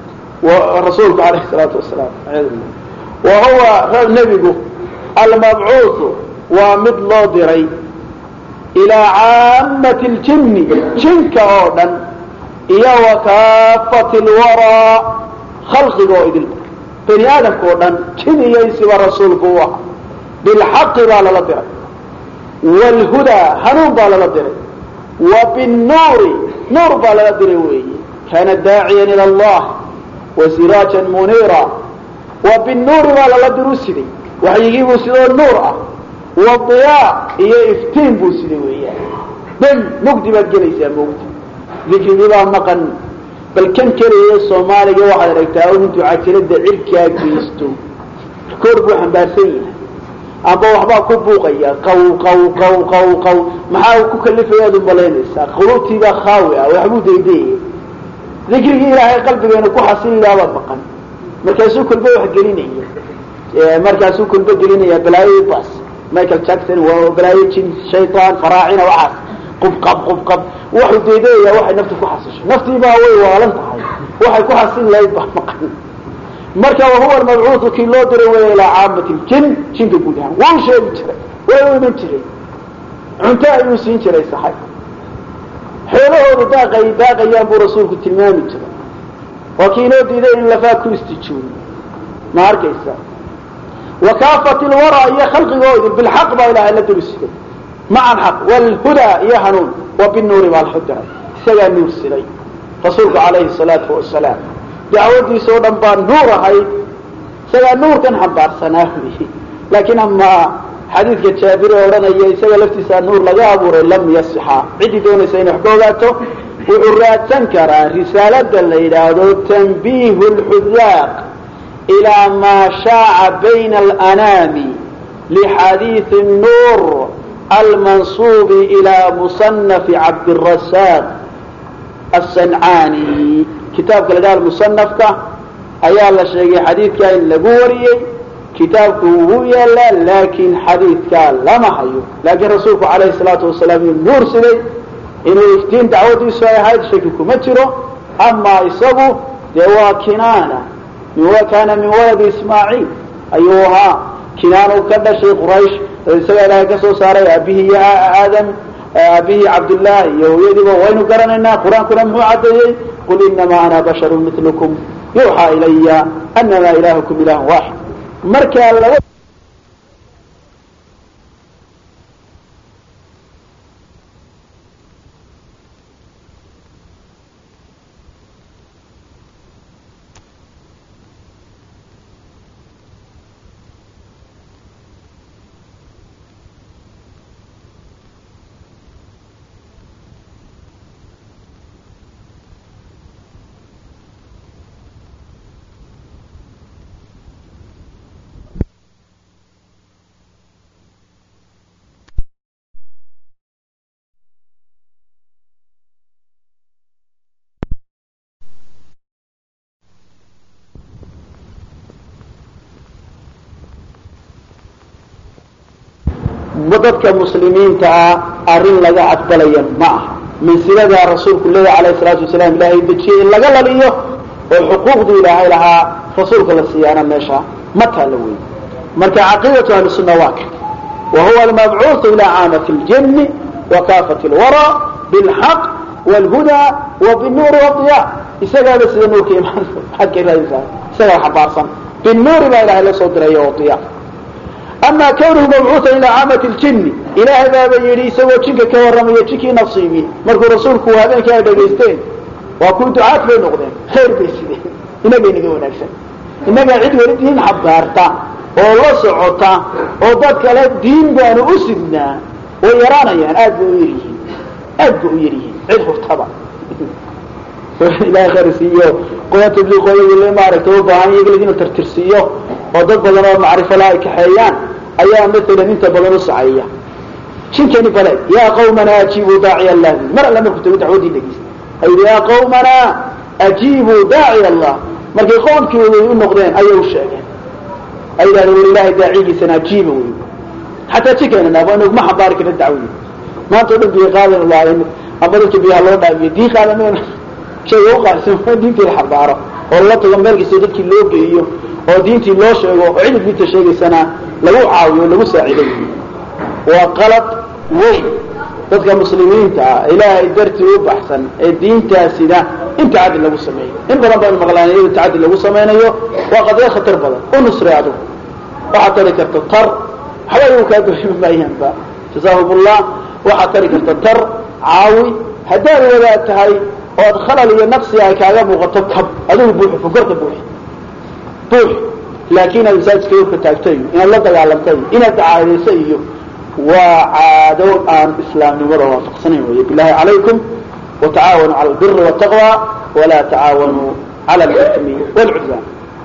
rasuulku alayh salaatu wasalaam wa huwa nebigu almabcuudu waa mid loo diray ilaa caamati ljinni jinka oo dhan iyo wa kaafati lwaraa khalqiga oo idilba bani aadamka oo dhan jin iyo insiba rasuulku u ahaa bilxaqi baa lala diray waalhudaa hanuun baa lala diray wa binnuuri nuur baa lala diray weeye kaana daaciyan ila allah wa siraajan muniira wa binnuuri baa lala diru siday waxyigii buu sidoo nuur ah wa diyaa iyo iftiin buu siday weeyaan dam mugdi baad gelaysaa mugdi dikrigii baa maqan bal kan keliya soomaaliga waxaad aragtaa un intuu cajalada cirkaa geysto koor buu xambaarsan yahay amba waxbaa ku buuqaya qaw qaw qaw qaw qaw maxaa ku kalifayaad u malaynaysaa quluubtiibaa khaawi ah waxbuu daydayaya dikrigii ilaahay qalbigeena ku xasililaabaa maqan markaasuu kolba wax gelinaya markaasuu kolba gelinaya balaayo bas michael jackson waa balaayo jin shaytaan faraacina waxaas qubqab qubqab waxuu daydayaya waxay naftu ku xasisho naftiibaa way waalan tahay waxay ku xasili lahayd baa maqan marka wahuwa almabcuudu kii loo diray weya ilaa caamati ljin jinka guud ahaan wuu sheegi jiray way u iman jiray cunto ayuu siin jiray saxay xoolahoodu daaqay daaqayaan buu rasuulku tilmaami jiray waa kii inoo diiday in lafaa ku istijooyo ma arkaysa wakaafat lwara iyo khalqigoodi bilxaq baa ilahay la dul siday maca alxaq wlhudaa iyo hanuun wa binuuri baa lxudiray isagaa nuur siday rasuulku calayhi salaatu wasalaam dacwadiisa oo dhan baa nuur ahayd isagaa nuurkan xambaarsanaa wy laakiin amaa xadiidka jaabir ee odhanaya isaga laftiisaa nuur laga abuuray lam yasixa ciddii doonaysa inay wax ka ogaato wuxuu raadsan karaa risaalada la yidhaahdo tanbiihu lxudaaq ilaa maa shaaca bayna alanaami lixadiidi nuur almansuubi ilaa musanafi cabdirasaaq asancaani kitaabka la dhaha musanafka ayaa la sheegay xadiidkaa in lagu wariyey kitaabku wuu yaalaa laakiin xadiidkaa lama hayo laakiin rasuulku calayhi salaatu wasalaam uu nuur siday inuu iftiin dacwadiisu ay ahayd shaki kuma jiro amaa isagu dee waa kinaana kaana min waladi ismaaciil ayuu ahaa kinaanu ka dhashay quraysh isagaa ilaahay ka soo saaray aabihii iyo aadam aabihii cabdillah iyo hooyadiiba waynu garanaynaa qur-aankuna muxuu caddeeyey qul inamaa ana basharu milukum yuuxaa ilaya anama ilahukum ilah waaxid markaa laba dadka muslimiinta ah arrin laga aqbalaya ma aha mansiladaa rasuulku leeya alayh salaatu wasalaam ilaahay dejiyey in laga laliyo oo xuquuqdii ilaahay lahaa rasuulka la siiyaana meesha ma taalla wey marka caqiidatu ahli sunna waa ka wa huwa almabcuuثu ila caamati اljini wa kaafati اlwara biاlxaq wاlhuda wa binuuri wadiya isagaaba sida nuurka imaan agga isagaa xabaarsan binuuri baa ilahay la soo diray wadiya ama kawnuhu mabcuuثa ilaa caamati اljini ilaahay baaba yidhi isagoo jinka ka warramaya jinkii nasiibi markuu rasuulku habeenkii ay dhagaysteen waa kuwi ducaad bay noqdeen khayr bay sideen inagay naga wanaagsan innagaa cid weli diin xabaarta oo la socota oo dad kale diin baanu u sidnaa way yaraanayaan aad bay u yaryihiin aad bay u yaryihiin cid hurtaba ilahay khayr siiyo qoya tabliiqooyadii maaragtay u baahan iyaga ladina tartirsiiyo oo dad badan oo macrifo la ay kaxeeyaan ayaa maalan inta badan u saceeya jinkani bale yaa qawmana ajiibuu daaciya allah mar alle markuu tago dacwadii dhegeysta ayidhi yaa qawmana ajiibuu daaciya allah markay qoomkii u noqdeen ayay u sheegeen ay yidhahdeen war ilaahay daacigiisana ajiiba wey xataa jinkeena naaf anu ma xambaari karna dacwadii maanta o dhan biyo qaadan lahayn amba dadka biyaha loo dhaamiyo diin qaadan shayga u qaarsan diintii la xambaaro oo la tago meel kastoo dadkii loo geeyo oo diintii loo sheego oo cidid diinta sheegaysana lagu caawiyo o lagu saaciiday waa qalad weyn dadka muslimiinta ah ilaahay dartii u baxsan ee diintaasida in tacadi lagu sameeyo in badan baynu maqlaan iyada tacadi lagu samaynayo waa qadiya khatar badan u nusray adigu waxaad tari karta tar waxba iyagu kaa doorima maayaanba jazaahum ullah waxaad tari karta tar caawi haddaad wadaad tahay ood khalal iyo naqsi ay kaaga muuqato kab adigu buuxi fokorta buuxi buuxi laakiin inaad masaajidka urka taagto iyo inaad la dagaalamta iyo inaad dacaadayso iyo waa caado aan islaamnimada waafaqsanayn wey bilahi calaykum watacaawanuu cala albiri wاtaqwa walaa tacaawanuu cala alithmi wاlcudwaan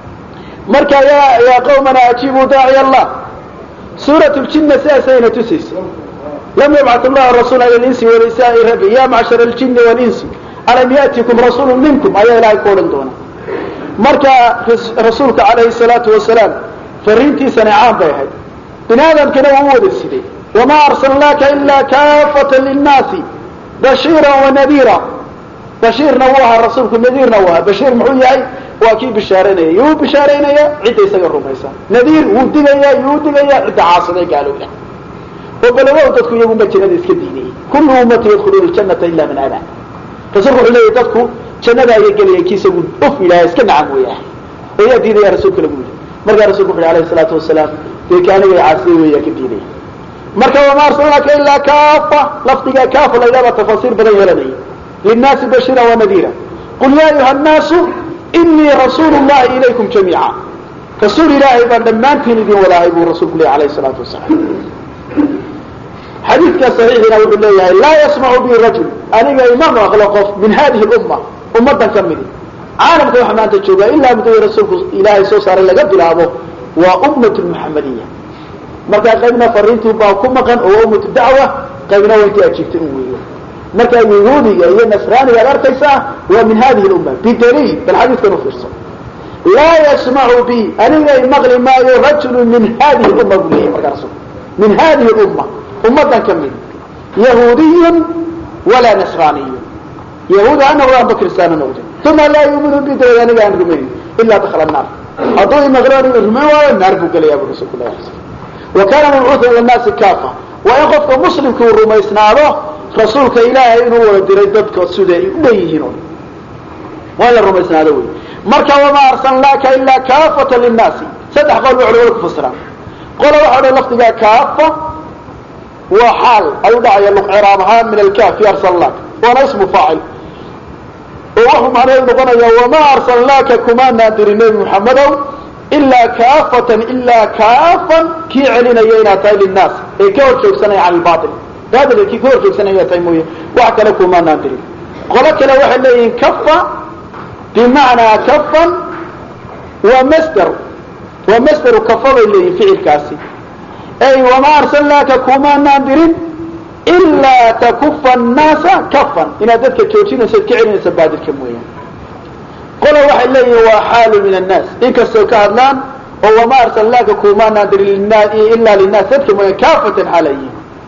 marka ya yaa qawmana ajiibuu daaciy allah suurat ljinna sidaasayna tusaysa lam yabcat llahu rasuula ila linsi walisaai rabi ya macshar aljini walinsi alam yatikum rasuulu minkum ayaa ilahay ku odhan doona marka rasuulka calayhi salaatu wasalaam fariintiisana caan bay ahayd bini aadamkana waa u wada siday wamaa arsalnaaka ilaa kaafata linnaasi bashiira wanadiira bashiirna wuu ahaa rasuulku nadiirna wuu ahaa bashiir muxuu yahay waa kii bishaaraynaya yuu bishaaraynaya cidda isaga rumaysa nadiir wuu digaya yuu digaya cidda caasiday gaalowda oo balawow dadku iyagunba jannada iska diinayay kullu ummati yadkhuluuna aljanata ila man aba rasuulku wuxuu leeyahy dadku jannada ayay gelaya ki isagu uf ilaahay iska nacam weeyahay oo yaa diidaya rasuulka lagu yidhi markaa rasulku wuxu alayhi salaatu wasalaam dee ka anigay caasiye weeyaa ka diidaya marka wama arsalnaaka ilaa kaafa lafdiga kaafa la ydhahda tafasiir badan yeelanaya linnaasi bashira wanadiira qul ya ayuha nnaasu inii rasuulu llahi ilaykum jamiica rasuul ilaahay baan dhammaantiin idin wadaahay buu rasuulku leeyahy alayhi salaatu wasalaam xadiidka saxiixina wuxuu leeyahay laa yasmacu bi rajul aniga ima maqlo qof min hadihi lumma ummadan ka midi caalamka waxa maanta jooga ilaa muddadii rasuulku ilaahay soo saaray laga bilaabo waa ummat lmuxamadiya markaa qaybna fariintii baa ku maqan oo ummatu dacwa qaybna waa intii ajiibtay un weeyo markaa yahuudiga iyo nasraaniga ad arkaysaa waa min hadihi lumma bidaliil bal xadiidkan u fiirso laa yasmacu bi aniga imaqli maayo rajulu min hadihi lumma buu leeyahy markaa rasulku min hadihi lumma ummadan ka mid yahuudiyun walaa nasraaniyun yahuud ha noqdo amba kristaan ha noqdo uma laa yuminu bi dabeed aniga aan rumaynin ilaa dakala naar hadduu imaqlo aniga rumayn waayo naar buu gelayaa bu rasulku lah wa kaana mabcuuhan ila naasi kaafa waa in qofka muslimka uu rumaysnaado rasuulka ilaahay inuu wada diray dadka sida ay u dhan yihiin o waa in la rumaysnaado wey marka wamaa arsalnaaka ilaa kaafata linnaasi saddex qowl ba culamada ku fasiraan qola waxa odhan lafdigaa kaafa waa xaal ayuu dhacaya luqciraab ahaan min alkaafi arsalnaaka waana ismu faacil oo wuxuu macnaheedu noqonaya wamaa arsalnaaka kumaanaan dirin nebi muxamedow ilaa kaafatan ilaa kaafan kii celinaya inaad tahay linnaas ee ka hor joogsanaya can ilbail baadilka kii ka hor joogsanaya inaad tahay mooye wax kale kumaanaan dirin qolo kale waxay leeyihiin kafa bimacnaa kafan waa masder waa masderu kafa bay leeyihin ficilkaasi ay wamaa arsalnaaka kumaanaan dirin ilaa takufa annaasa kafan inaad dadka joojinayso ad ka celinaysa baadilka mooyaan qola waxay leeyihin waa xaalu min annaas inkastoo ka hadlaan oo wamaa arsalnaaka kumaanaan dirin ilaa linnaas dadka mooyaan kaafatan xaalayihin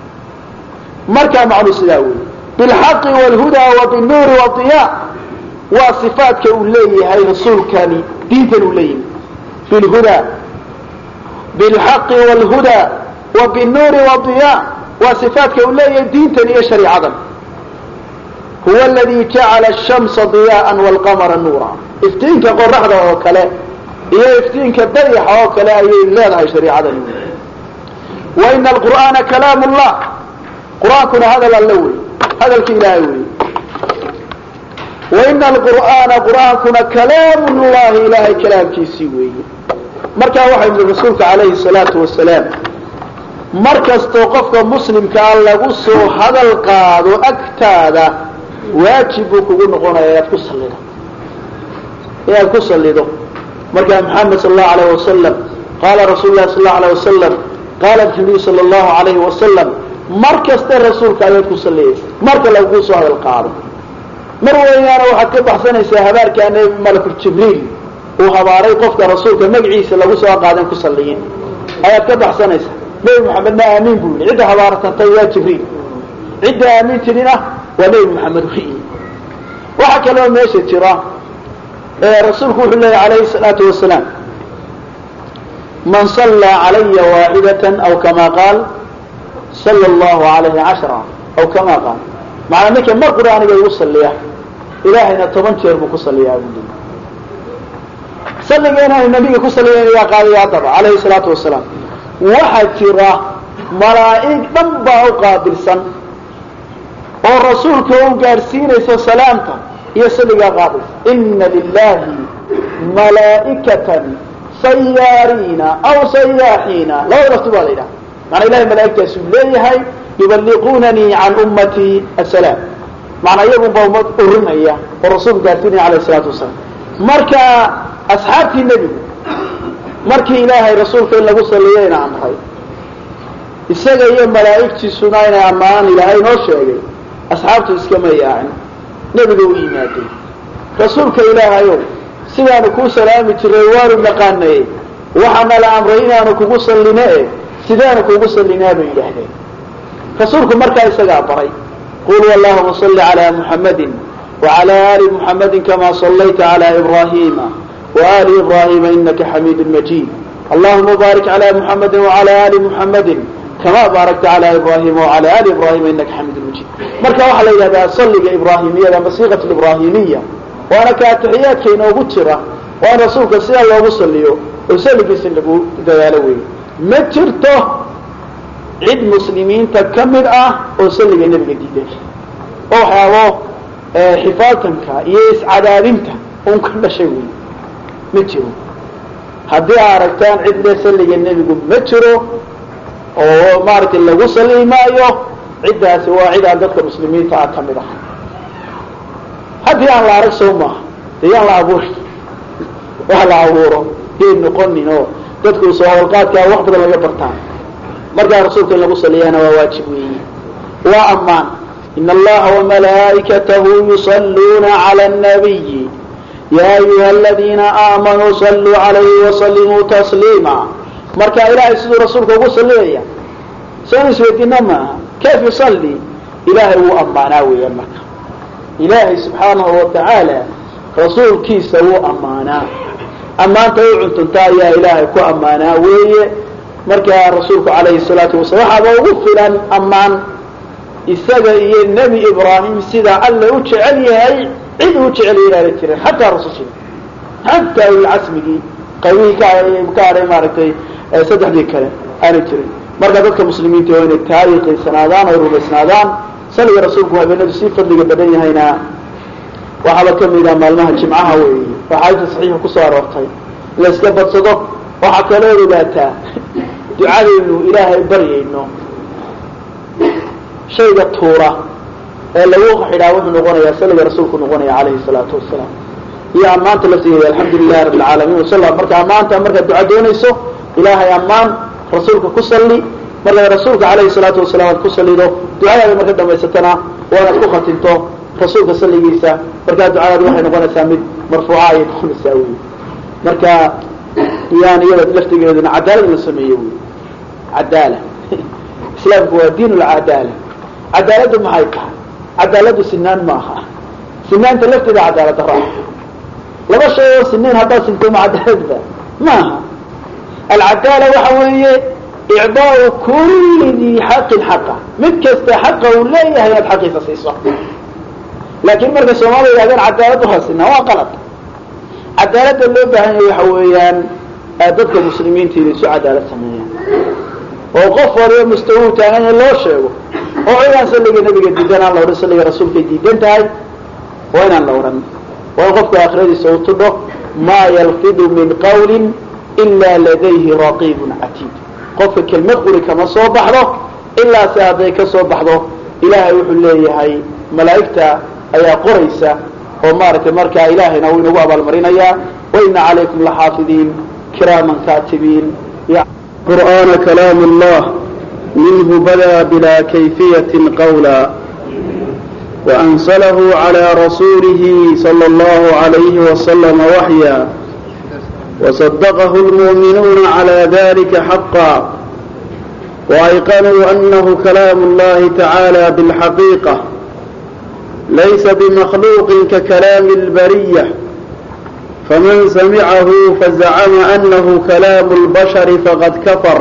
markaa macnuu sidaa weeye bilxaqi wlhudaa wa binuuri wadiya waa sifaadka uu leeyahay rasuulkani diintan uu leeyahay bilhudaa bilxaqi wlhudaa wa binuuri wadiya waa sifaadka uu leeyahay diintan iyo shariicadan huwa aladii jacala ashamsa diyaaan waalqamara nuura iftiinka qoraxda oo kale iyo iftiinka dayaxa oo kale ayay leedahay shariicadani wa ina alqur'aana kalaam llah qur-aankuna hadal alle wey hadalka ilaahay wey waina alqur'aana qur'aankuna kalaamu llahi ilaahay kalaamkiisii weeye markaa waxay yidhi rasuulka calayhi salaatu wasalaam mar kastoo qofka muslimkaa lagu soo hadal qaado agtaada waajib buu kugu noqonaya inaad ku salido inaad ku salido markaa maxamed sal allahu alayh wasalam qaala rasuulu lahi sal allahu alayh wasalam qaala nabiyu sala allahu alayhi wasalam mar kasta rasuulka ayaad ku saliyaysa marka lagu soo hadal qaado mar weynaana waxaad ka baxsanaysaa habaarkaa nebi malakul jibriil uu habaaray qofka rasuulka magaciisa lagu soo qaadan ku saliyin ayaad ka baxsanaysaa nebi maxamedna aamiin buu yihi cidda habaaratantay waa jibriil cidda aamiin tidina waa nebi maxamed wey waxaa kaloo meesha jira rasuulku wuxuu leeyahy alayhi salaatu wasalaam man sallaa calaya waaxidatan aw kama qaal sala allahu alayhi cashra aw kama qaal macnaa ninka mar qur-aaniga igu saliya ilaahayna toban jeer buu ku saliyaa buu leeyahy salligeena aynu nabiga ku saliyayna yaa qaadaya haddaba calayhi salaatu wasalaam waxaa jira malaa'ig dhan baa u qaabilsan oo rasuulka u gaadhsiinaysa salaamta iyo salligaa qaadaysa ina lilahi malaa'ikatan sayaariina aw sayaaxiina labada lafti baa la yidhaha maanaa ilahay malaa'igtaasuu leeyahay yuballiquunanii can ummatii asalaam macnaa iyagun baa ummad urinaya oo rasuulku gaadhsiinaya alayh isalaatu wasalaam marka asxaabtii nebigu markii ilaahay rasuulka in lagu saliyayna amray isaga iyo malaa'igtiisuna inay ammaanaan ilaahay noo sheegay asxaabtu iskama yaacin nebiga u yimaadeen rasuulka ilaahayow sidaanu kuu salaami jiray waanu naqaanaye waxaana la amray inaanu kugu salline e sidaanu kugu sallinaa bay yidhaahdeen rasuulku markaa isagaa baray qul allahuma salli calaa muxammadin wacala aali muxammadin kamaa sallayta calaa ibraahiima وآل إبراهيم إنك حميد مجيد اللهم بارك على محمد وعلى آل محمد كما باركت على إبراهيم وعلى آل إبراهيم إنك حميد مجيد marka waxaa la yidhahdaa salliga ibraahimiyada ama siiqat ibraahimiya waana ka atixiyaadka inoogu jira waa in rasuulka sidaa loogu saliyo oo salligiisa lagu dadaalo weeye ma jirto cid muslimiinta ka mid ah oo salliga nebiga diiday oo waxyaabo xifaaltanka iyo iscadaadinta un ka dhashay wey ma jiro haddii aa aragtaan cid le salliga nebigu ma jiro oo maaragtay lagu salli maayo ciddaasi waa cid aan dadka muslimiinta ah ka mid ah haddii aan la arag soo maaha dee yaan la abuuri wax la abuuro yay noqonin oo dadku soo hawlqaadkaa wax badan laga bartaan markaa rasuulka in lagu saliyaana waa waajib weeye waa ammaan in allaha wamalaa'ikatahu yusalluuna cala annabiyi ya ayuha aladiina aamanuu saluu calayhi wasalimuu tasliima marka ilaahay siduu rasuulka ugu saliyaya soon isweydiina maaha kayf yusalli ilaahay wuu ammaanaa weeyaan marka ilaahay subxaanahu watacaala rasuulkiisa wuu ammaanaa ammaanta u cuntunta ayaa ilaahay ku ammaanaa weeye markaa rasuulku calayhi salaatu wasalam waxaaba ugu filan ammaan isaga iyo nebi ibraahim sida alle u jecel yahay cid uu jecel inaana jirin xataa rasushiina xataa ulcasmigii qaybihii ka ka hadhay maaragtay saddexdii kale aana jirin marka dadka muslimiinta waa inay taariikhaysanaadaan oy rumaysnaadaan saliga rasuulku habeenadu sii fadliga badan yahayna waxaaba kamid ah maalmaha jimcaha weeye waxaayta saxiixa kusoo aroortay la iska badsado waxaa kaloo ogaataa ducadaynu ilaahay baryayno shayga tuura ee lagu xidhaa wuxuu noqonayaa saliga rasuulku noqonaya calayhi salaatu wasalaam iyo ammaanta la siiyay alxamdu lilahi rabbi alcaalamiin wasal marka ammaanta markaad duca doonayso ilaahay ammaan rasuulka ku salli markaad rasuulka calayhi salaatu wasalaam aad ku sallido ducadaada marka dhamaysatana waanaad ku khatinto rasuulka salligiisa markaa ducadaadi waxay noqonaysaa mid marfuuca ayay noqonaysaa wey marka yaan iyada laftigeeduna cadaalad la sameeye wey cadaala islaamku waa diin lcadaala cadaaladdu maxay tahay cadaaladdu sinaan maaha sinaanta lafteeda cadaalad daraa laba shay oo sinayn haddaad sinto ma cadaaladba maaha alcadaala waxa weeye icdaau kulli dii xaqin xaqa mid kasta xaqa uu leeyahay inaad xaqiisa siiso laakiin marka soomaalida yidhahdeen cadaalad waa sinaan waa qalad cadaaladda loo baahan yahay waxa weeyaan dadka muslimiinta inay isu cadaalad sameeyaan oo qof waliba mustawuu taagan yahay loo sheego oo cidaan salliga nabiga diidan aan la odhan salliga rasuulkay diidan tahay waa inaan la odhan waa in qofka aakhiradiisa u tudho maa yalfidu min qawlin ilaa ladayhi raqiibun catiid qofka kelmad quri kama soo baxdo ilaa se hadday ka soo baxdo ilaahay wuxuu leeyahay malaa'igta ayaa qoraysa oo maaragtay markaa ilaahayna wuu inagu abaalmarinayaa waina calaykum laxaafidiin kiraaman kaatibiin قرآن كلام الله منه بدا بلا كيفية قولا وأنزله على رسوله صلى الله عليه وسلم وحيا وصدقه المؤمنون على ذلك حقا وأيقنوا أنه كلام الله تعالى بالحقيقة ليس بمخلوق ككلام البرية فمن سمعه فزعم أنه كلام البشر فقد كفر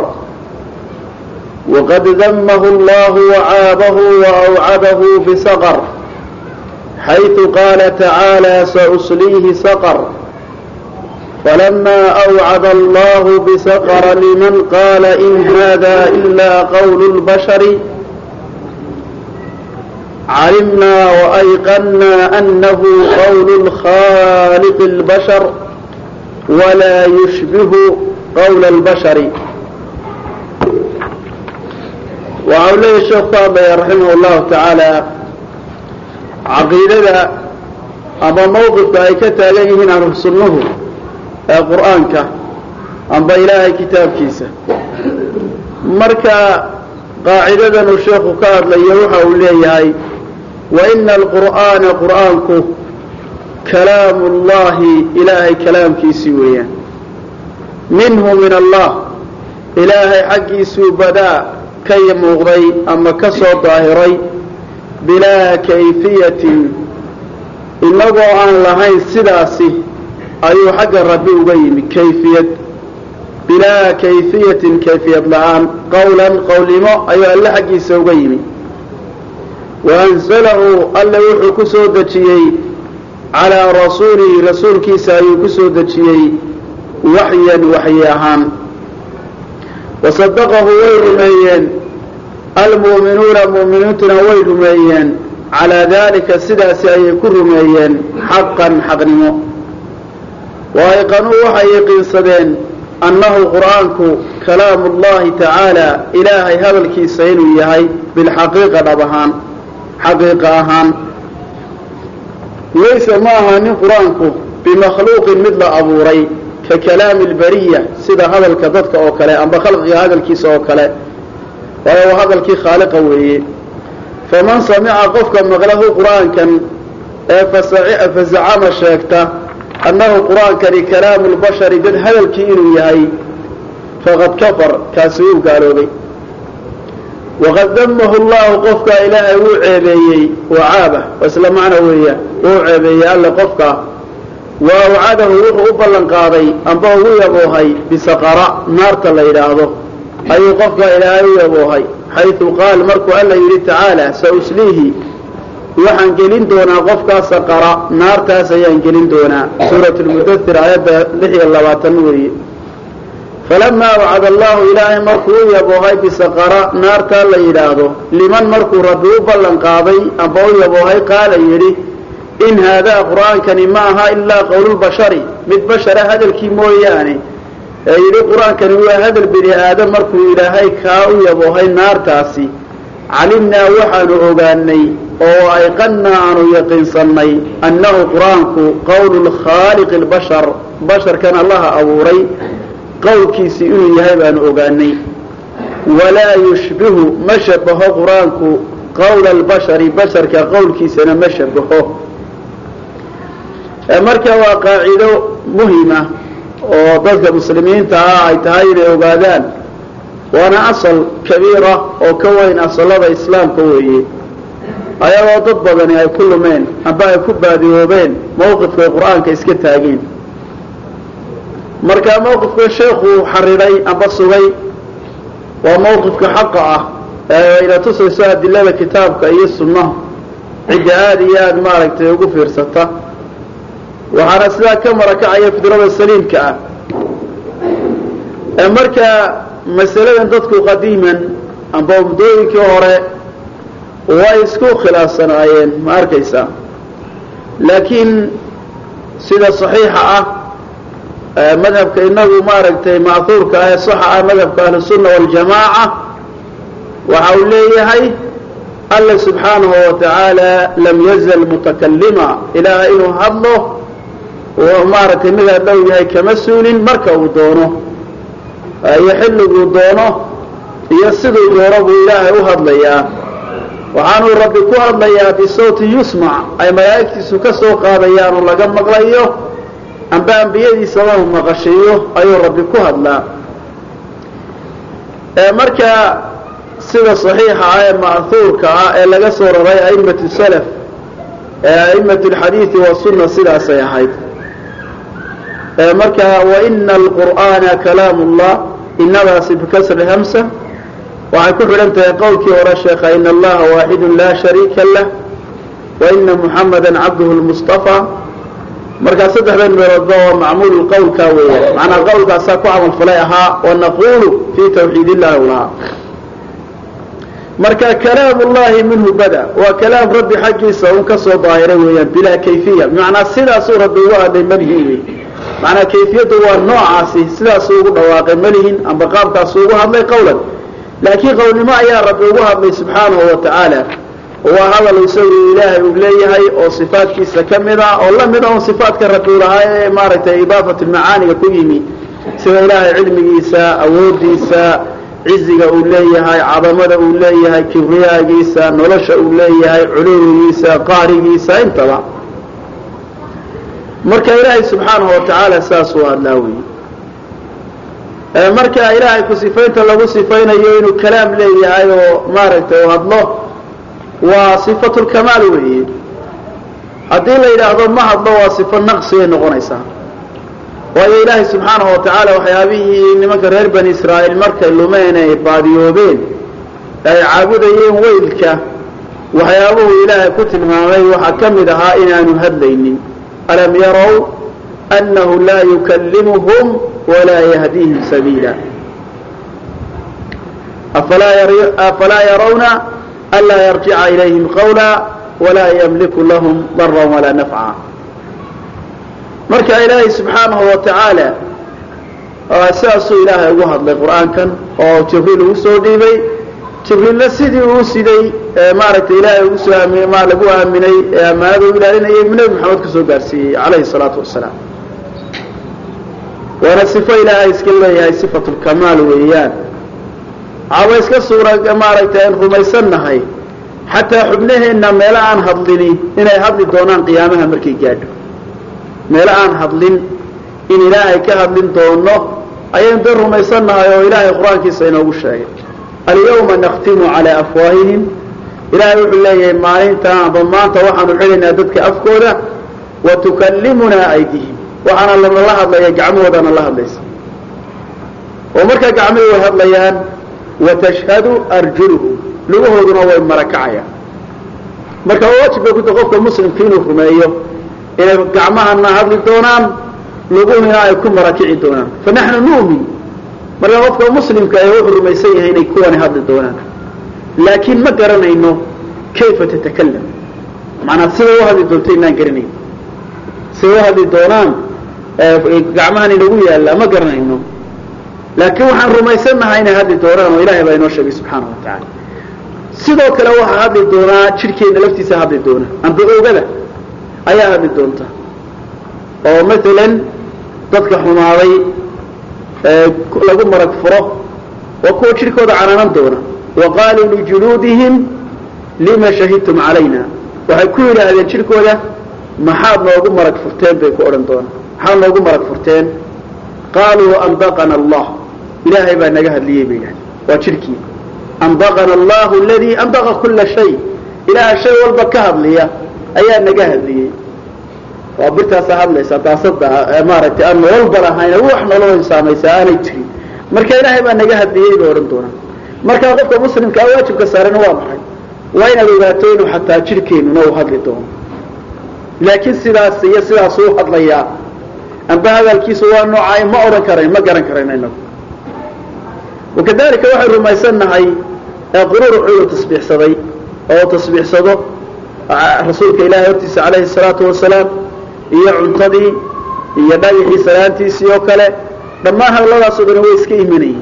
وقد ذمه الله وعابه وأوعده بسقر حيث قال تعالى سأصليه سقر فلما أوعد الله بسقر لمن قال إن هذا إلا قول البشر علمنا وأيقنا أنه قول الخالق البشر ولا يشبه قول البشر وعليه الشيخ طابع رحمه الله تعالى عقيدة أما موقف أي كتاله هنا رسله قرآنك أما إلهي كتاب كيسة مركا قاعدة الشيخ كاد ليوحى وليه وإن القرآن قرآنك كلام الله إلهي كلام كيسي ويا منه من الله إلهي حقي سوبدا كي مغضي أما كسو ظاهري بلا كيفية إنه عن لهين سداسي أيو حق الربي وقيم كيفية بلا كيفية كيفية لعام قولا قول ما أيو ألا حقي سوقيمي وأنزله ألا وحو كسو دجيي على رسوله رسول كيسا أيو كسو دجيي waxyan waxyi ahaan wasadaqahu way rumeeyeen almu'minuuna mu'miniintuna way rumeeyeen calaa daalika sidaasi ayay ku rumeeyeen xaqan xaqnimo waayqanuu waxay yaqiinsadeen annahu qur'aanku kalaamu llahi tacaala ilaahay hadalkiisa inuu yahay bilxaqiiqa dhab ahaan xaqiiqa ahaan laysa ma ahaanin qur-aanku bimakhluuqin mid la abuuray ka kalaami lbariya sida hadalka dadka oo kale amba khalqiga hadalkiisa oo kale waayo waa hadalkii khaaliqa weeye faman samica qofka maqlahu qur'aankan ee fazacama sheegta annahu qur'aankani kalaamu lbashari dad hadalkii inuu yahay faqad kafar kaasi wuu gaaloobay waqad damahu llahu qofka ilaahay wuu ceebeeyey wacaaba waa isla macno weeyaan wuu ceebeeyey alle qofka wa awcadahu wuxuu u ballan qaaday amba ugu yaboohay bisaqara naarta la yidhaahdo ayuu qofka ilaahay u yaboohay xaysu qaal markuu alla yidhi tacaala sa usliihi waxaan gelin doonaa qofkaa saqara naartaas ayaan gelin doonaa suurat lmudathir aayadda lix iyo labaatan weeye falamaa wacada allahu ilaahay markuu u yaboohay bisaqara naartaa la yidhaahdo liman markuu rabbi u ballan qaaday amba u yaboohay qaala yidhi in haadaa qur'aankani ma aha ilaa qowlulbashari mid bashara hadalkii mooyaane ee yidhi qur-aankani waa hadal bini aadam markuu ilaahay kaa u yaboohay naartaasi calimnaa waxaanu ogaanay oo ayqannaa aanu yaqiinsannay annahu qur-aanku qowlu lkhaaliqi lbashar basharkan allaha abuuray qowlkiisii inuu yahay baanu ogaanay walaa yushbihu ma shabaho qur-aanku qowla albashari basharka qowlkiisana ma shabaho marka waa qaacido muhima oo dadka muslimiinta ah ay tahay inay ogaadaan waana asal kabiira oo ka weyn asalada islaamka weeye ayagoo dad badani ay ku lumeen amba ay ku baadiyoobeen mawqifkay qur-aanka iska taageen marka mawqifka sheekuu xariray amba sugay waa mawqifka xaqa ah ee ina tusayso adilada kitaabka iyo sunnaha cidda aada iyo aada maaragtay ugu fiirsata waxaana sidaa ka marakacaya fidrada saliimka ah marka masaladan dadku qadiiman amba muddooyinkii hore way isku khilaafsanaayeen ma arkaysaa laakiin sida saxiixa ah madhabka inagu maaragtay ma'huurka ah ee saxa ah madhabka ahlusunna waljamaaca waxa uu leeyahay alla subxaanahu watacaala lam yazal mutakalima ilaahay inuu hadlo oo maaragtay midaa dhow yahay kama suulin marka uu doono iyo xilliguu doono iyo siduu doono buu ilaahay u hadlayaa waxaanuu rabbi ku hadlayaa bisawti yusmac ay malaa'igtiisu ka soo qaadayaan oo laga maqlayo amba ambiyadiisaba uu maqashiiyo ayuu rabbi ku hadlaa marka sida saxiixa ah ee ma'huurka ah ee laga soo raray a'immatu salaf ee a'immatu alxadiidi wasunna sidaasay ahayd marka waina alqur'aana kalaam ullah inadaasi bikasri hamsa waxay ku xidhan tahay qowlkii hore sheekha in allaha waaxidun laa shariika lah waina muxamada cabduhu lmustafa markaa saddexdan meeloodba waa macmuul qowlkaa weeyaan macnaa qowlkaasaa ku camalfalay ahaa wanaqulu fii tawxiid illahi u lahaa marka kalaam ullahi minhu bada waa kalaam rabbi xaggiisa un ka soo daahiray weeyaan bilaa kayfiya bimacnaa sidaasuu rabbi ugu hadlay malihin wey macnaa kayfiyaddu waa noocaasi sidaasuu ugu dhawaaqay malihin amba qaabkaasuu ugu hadlay qowlan laakiin qownimo ayaa rabbi ugu hadlay subxaanahu wa tacaala waa hadal isagu ilaahay uu leeyahay oo sifaadkiisa ka mid a oo la mid a un sifaadka rabbi u lahaa ee maaragtay idaafatu macaaniga ku yimi sida ilaahay cilmigiisa awoodiisa ciziga uu leeyahay cadamada uu leeyahay kibriyaagiisa nolosha uu leeyahay culuwigiisa qaarigiisa intaba marka ilaahay subxaanahu wa tacaala saas uu hadlaa wey marka ilaahay ku sifaynta lagu sifaynayo inuu kalaam leeyahay oo maaragtay u hadlo waa sifatu lkamaal weeye haddii la yidhaahdo ma hadlo waa sifo naqsigay noqonaysaa waayo ilaahay subxaanahu wa tacaala waxyaabihii nimanka reer bani israa'iil markay lumeen ay baadiyoobeen ay caabudayeen weylka waxyaabuhu ilaahay ku tilmaamay waxaa ka mid ahaa inaanu hadlaynin alam yarow أنه لا يكلمهم ولا يهديهم سبيلا أفلا يرون ألا يرجع إليهم قولا ولا يملك لهم ضرا ولا نفعا marka ilaahay subxaanahu wa tacaala sidaasuu ilaahay ugu hadlay qur-aankan oo jibriil ugu soo dhiibay jibriilla sidii uu siday maaragtay ilaahay ugu soo aami ma lagu aaminay ee ammaanada u ilaalinayay nebi maxamed ka soo gaarsiiyey calayhi salaatu wasalaam waana sifo ilaahay iska leeyahay sifatu lkamaal weeyaan waxaaba iska suura maaragtay aan rumaysannahay xataa xubnaheenna meelo aan hadlini inay hadli doonaan qiyaamaha markay gaadho meelo aan hadlin in ilaahay ka hadlin doono ayaynu dee rumaysannahay oo ilaahay qur-aankiisa inoogu sheegay alyawma nakhtimu calaa afwaahihim ilaahay wuxuu leeyahay maalintan amba maanta waxaanu xidhaynaa dadka afkooda wa tukallimunaa aydihim waxaana lanala hadlaya gacmahoodana la hadlaysa oo markaa gacmihii way hadlayaan watashhadu arjuluhum lugahooduna way marakacayaan marka waajib bay kuta qofka muslimka inuu rumeeyo inay gacmahana hadli doonaan luguhina ay ku marakici doonaan fa naxnu nu'min marka qofka muslimka ee wuxuu rumaysan yahay inay kuwani hadli doonaan laakiin ma garanayno kayfa tatakalam macanaa sida u hadli doonto inaan garanayn sida u hadli doonaan gacmahan inagu yaalla ma garanayno laakiin waxaan rumaysannahay inay hadli doonaan oo ilahay baa inoo sheegay subxaana wa tacaala sidoo kale waxaa hadli doonaa jidhkeenna laftiisa hadli doona amba oogada ayaa hadli doonta oo maalan dadka xumaaday lagu marag furo waa kuwa jidhkooda canaanan doona wa qaaluu lijuluudihim lima shahidtum calayna waxay ku yidhaahdeen jidhkooda maxaad noogu marag furteen bay ku odhan doonaan maxaad noogu marag furteen qaaluu andaqana allah ilaahay baa naga hadliyey bay yidhahdeen waa jidhkii andaqana allahu aladii andaqa kula shay ilaaha shay walba ka hadliya ayaa naga hadliyey waa birtaasa hadlaysa daasada maaragtay aan nololba lahayn wax nolol saamaysa aanay jirin marka ilaahay baa naga hadliyey bay odhan doonaan markaa qofka muslimka a waajibka saarana waa maxay waa inaad ogaato inuu xataa jidhkeennuna uu hadli doono laakiin sidaas iyo sidaas uu hadlayaa amba hadalkiisu waa noocay ma odhan karayn ma garan karayno inagu wakadalika waxay rumaysannahay qururuxu inuu tasbiixsaday oo tasbiixsado rasuulka ilaahay hortiisa calayhi salaatu wasalaam iyo cuntadii iyo dhagaxii salaantiisii oo kale dhammaan hadalladaasoo dhan way iska imanayeen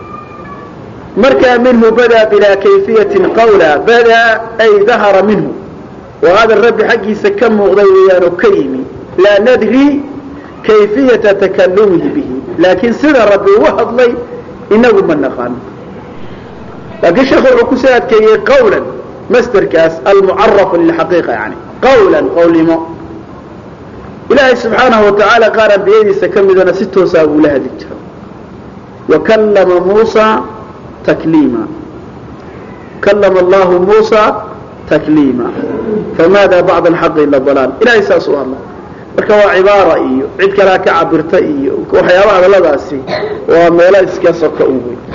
markaa minhu badaa bilaa kayfiyatin qawla badaa ay dahara minhu waa hadal rabbi xaggiisa ka muuqday weeyaan oo ka yimi laa nadri kayfiyata takalumihi bihi laakiin sida rabbi ugu hadlay inagu ma naqaano laakiin sheekhu wuxuu kusoo adkeeyey qawlan masderkaas almucarafu lilxaqiiqa yani qawlan qowlnimo ilaahay subxaanahu watacaala qaar ambiyadiisa ka midana si toosaa buu la hadli jira wakallama muusa takliima kallama allahu muusa takliima famaada bacda alxaqi ila dalaal ilahay saas u hadla marka waa cibaara iyo cid kalea ka cabirta iyo waxyaabaha hadalladaasi waa meelo iska soka u wey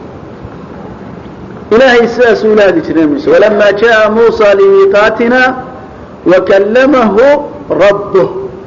ilahay sidaas uu la hadli jiray muuse walama jaءa muusa limiiqaatina wakallamahu rabbuh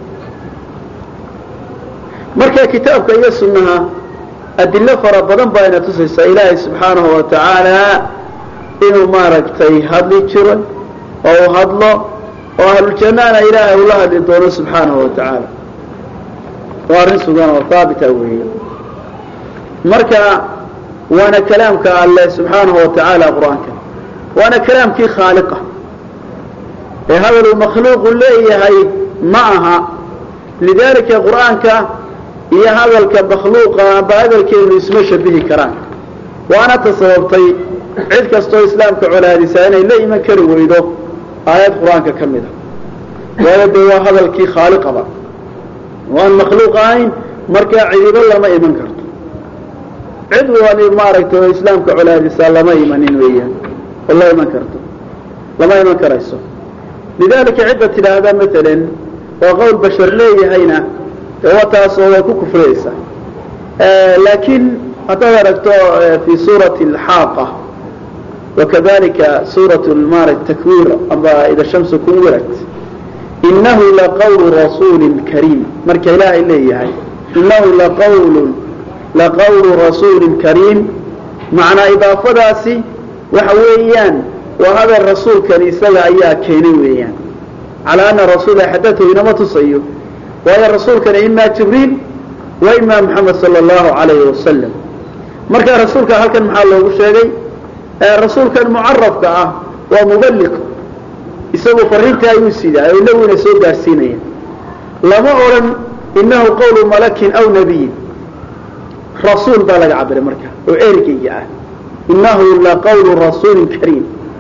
marka kitaabka iyo sunnaha adilo fara badan baa ina tusaysaa ilaahay subxaanahu wa tacaala inuu maaragtay hadli jiro oo uu hadlo oo ahluljannaana ilaahay ula hadli doono subxaanahu wa tacaala waa arrin sugan oo haabita weeye marka waana kalaamka alleh subxaanahu wa tacaala qur-aanka waana kalaamkii khaaliqa ee hadaluu makhluuqu leeyahay ma aha lidalika qur-aanka iyo hadalka makhluuqa amba hadalkeenu isma shabihi karaan waana ta sababtay cid kastoo islaamka colaadisaa inay la iman kari weydo aayad qur-aanka ka mid a waayo dee waa hadalkii khaaliqaba waan makhluuq ahayn markaa cidibo lama iman karto cid wani maaragtay oo islaamka colaadisaa lama imanin weeyaan oo la iman karto lama iman karayso lidalika cidda tidhaahda matalan waa qowl bashar leeyahayna waa taasoo way ku kufriyeysaa laakiin haddaad aragto fi suurati alxaaqa wakadalika suurat maara takwir amba ida shamsu kunwirat inahu laqawlu rasuulin kariim marka ilaahay leeyahay inahu laqawlun laqawlu rasuulin kariim macnaa idaafadaasi waxa weeyaan waa hadal rasuulkan isaga ayaa keenay weeyaan calaa ana rasuula xadatahu inama tusayo waayo rasuulkana imaa jibriil wa imaa moxamed sala allahu calayhi wasalam marka rasuulka halkan maxaa loogu sheegay rasuulkan mucarafka ah waa mubaliq isagu fariinta ayuu sidaa oo nabiguna soo gaarsiinaya lama odhan inahu qawlu malakin aw nabiyin rasuul baa laga cabiray marka oo ergeyga ah inahu laqawlu rasuulin kariim